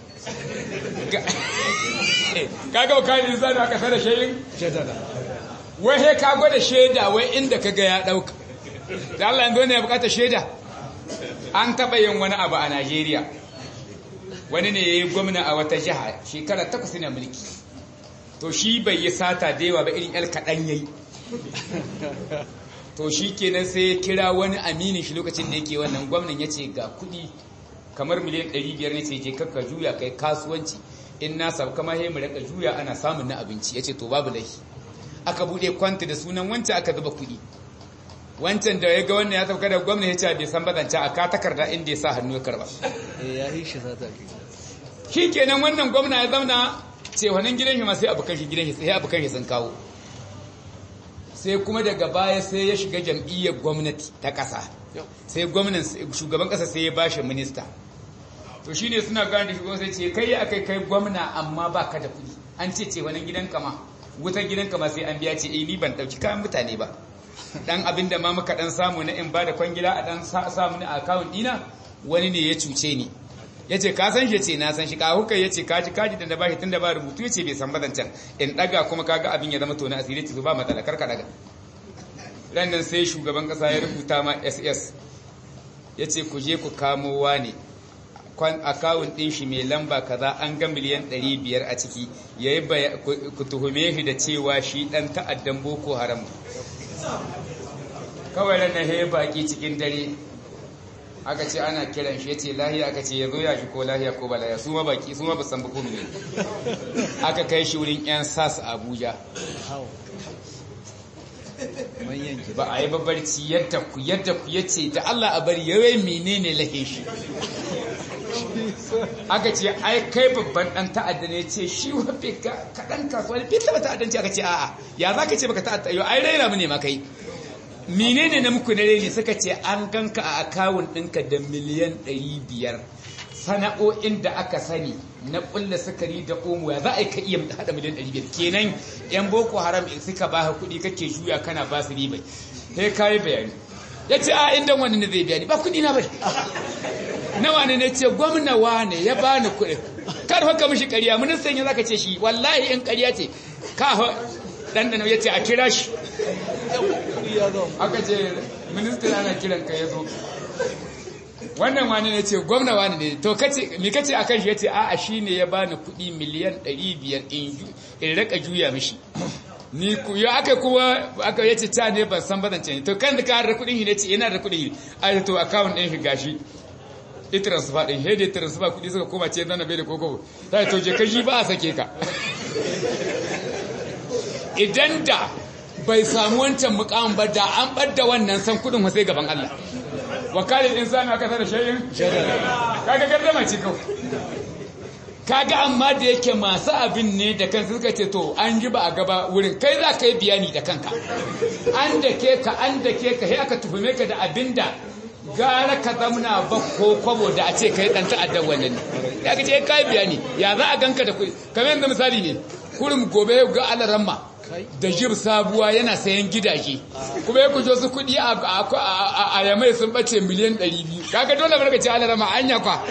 kaga ka yi zai aka sada shayin jadala wai he ka gwada shaida wai inda ka ga ya ɗauka da Allah yanzu ne ya bukata shaida an taɓa yin wani abu a Najeriya wani ne ya yi gwamna a wata jiha shekara takwas na mulki to shi bai yi sata da yawa ba irin yar kaɗan ya yi to shi kenan sai ya kira wani aminin shi lokacin da yake wannan gwamnan ya ce ga kuɗi kamar miliyan 500 ne ce je kakka juya kai kasuwanci in na sabu kama he mu raka juya ana samun na abinci ya ce to babu laifi aka buɗe kwanta da sunan wancan aka zuba kuɗi wancan da ya ga wannan ya sauka da gwamna ya ce bai san bazance a ka takarda inda ya sa hannu ya karba eh ya yi shi sata ke shi kenan wannan gwamna ya zauna ce wannan gidan shi ma sai abokan shi gidan shi sai abokan shi sun kawo sai kuma daga baya sai ya shiga jam'iyyar gwamnati ta ƙasa sai gwamnan shugaban ƙasa sai ya bashi minista to shine suna gane da shugaban sai ce kai akai kai gwamna amma baka da kuɗi an ce ce wannan gidan kama wutar gidan kama sai an biya ce eh ni ban dauki kayan mutane ba dan abin da ma muka dan samu na in ba da kwangila a dan samu na account dina wani ne ya cuce ni yace ka san shi ce na san shi ka hukai yace kaji kaji da na bashi tunda ba rubutu yace bai san bazancan in daga kuma kaga abin ya zama to na asiri ce ba matsala karka daga ran nan sai shugaban kasa ya rubuta ma SS yace ku je ku kamo wani kwan akawun ɗin shi mai lamba kaza an ga miliyan 500 a ciki yayi ku tuhume shi da cewa shi dan ta'addan boko haram kawai ran nan he baki cikin dare aka ce ana kiran shi yace lahiya aka ce yazo ya shi ko lahiya ko ba lahiya su ma baki su ma ba san ba ko ne aka kai shi wurin yan sas Abuja hau manyan ki ba a yi babbarci yadda ku yadda ku yace da Allah a bari yawai menene lahe shi aka ce ai kai babban dan ta'adda ne ce shi wafe kaɗan kasuwa ne bai taɓa ta'addanci aka ce a'a ya za ka ce baka ta'adda yau ai raina mu ne ma kai menene na muku na reni suka ce an ganka a akawun ɗinka da miliyan ɗari biyar sana'o'in da aka sani na ƙulla sukari da omo ya za a yi ka iya haɗa miliyan ɗari biyar kenan yan boko haram suka ba kuɗi kake juya kana ba su ribai sai ka yi bayani ya ce a inda wani ne zai bayani ba kuɗi na bai nawa ne ne ce gwamna wane ya bani kuɗin kar haka mishi ƙarya ministan ya zaka ce shi wallahi in ƙarya ce ka dan da ya ce a kira shi aka ce ministan ana kiran ka ya zo wannan wani ne ce gwamna wani ne to kace me kace akan shi yace a'a shine ya bani kuɗi miliyan 500 in in raka juya mishi ni ku ya aka kuma aka yace ta ne ban san bazance ne to kan da ka da kuɗin shi ne ce yana da kuɗin shi a to account ɗin shi gashi i transfer din hede transfer kudi suka koma ce zana bai da koko ta to je kashi ba a sake ka idan da bai samu wancan mukamin ba da an badda wannan san kudin sai gaban Allah wakalin insani aka tada shayin kaga gardama ce kawai kaga amma da yake masu abin ne da kansu suka ce to an ji ba a gaba wurin kai za ka yi biyani da kanka an da ke ka an da ke ka sai aka tuhume ka da abin da gara ka zamna ba ko kwabo da a ce kai dan ta'addar wannan ne ya ka ce kai bayani ya za a ganka da kuɗi kamar yanzu misali ne kurum gobe ga alaramma da jib sabuwa yana sayan gidaje kuma ya kujo su kuɗi a yamai sun bace miliyan 200 kaga dole barka ce alaramma anya kwa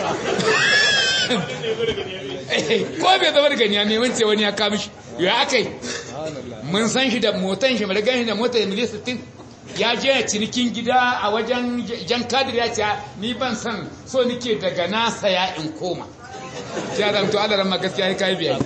ko bai zama da ganiya mai wance wani ya kamishi ya akai mun san shi da motan shi madagan shi da motar miliyan 60 ya je cinikin gida a wajen jan kadir ya ce ni ban san so nike daga na saya in koma ya zamto adaran ma gaskiya ya kai biya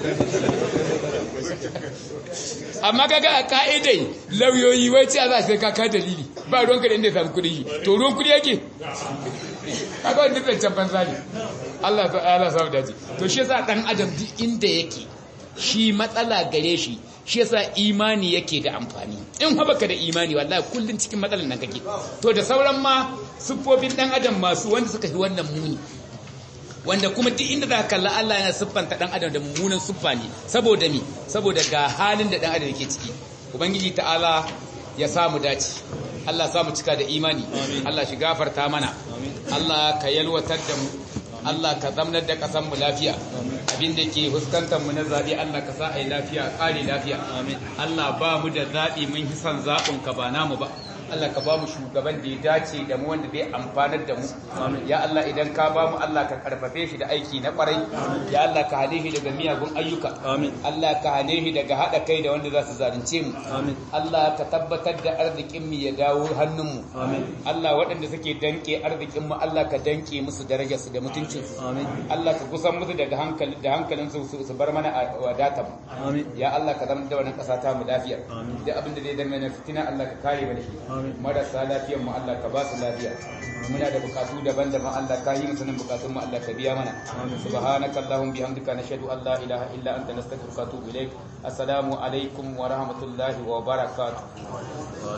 amma kaga a ka'idai lauyoyi wai ce za sai ka ka dalili ba ruwan ka da inda ya samu kuɗi to ruwan kuɗi yake kaga wanda zai can banza ne Allah ta Allah samu dace to shi yasa dan adam duk inda yake shi matsala gare shi shi yasa imani yake da amfani in baka da imani wallahi kullun cikin matsalan nan kake to da sauran ma siffofin dan adam masu wanda suka yi wannan muni wanda kuma duk inda za ka kalla Allah yana siffanta dan adam da mummunan siffa ne saboda mi saboda ga halin da dan adam yake ciki ubangiji ta'ala ya samu dace Allah samu cika da imani Allah shi gafarta mana Allah ka yalwatar da mu Allah ka zamnar da kasan mu lafiya abinda ke fuskantar mu na zabi Allah ka sa ai lafiya kare lafiya Allah ba mu da zabi mun hisan zabin ka ba namu ba Allah ka ba mu shugaban da ya dace da mu wanda zai amfanar da mu ya Allah idan ka ba mu Allah ka karfafe shi da aiki na kwarai ya Allah ka hane shi daga miyagun ayyuka Allah ka hane shi daga hada kai da wanda za su zalunce mu Allah ka tabbatar da arzikin mu ya dawo hannun mu Allah waɗanda suke danke arzikin mu Allah ka danke musu darajar su da mutuncin su Allah ka kusan musu daga hankali da hankalin su su bar mana a wadata mu ya Allah ka zama da wannan ƙasa ta mu lafiya da abin da zai dame na fitina Allah ka kare mana shi marasa lafiyan mu Allah ka ba su lafiya muna da bukatu daban-daban Allah ka yi musu nan bukatun mu Allah ka biya mana subhanaka allahumma bihamdika nashhadu an la ilaha illa anta nastaghfiruka wa atubu ilaik assalamu alaikum wa rahmatullahi wa barakatuh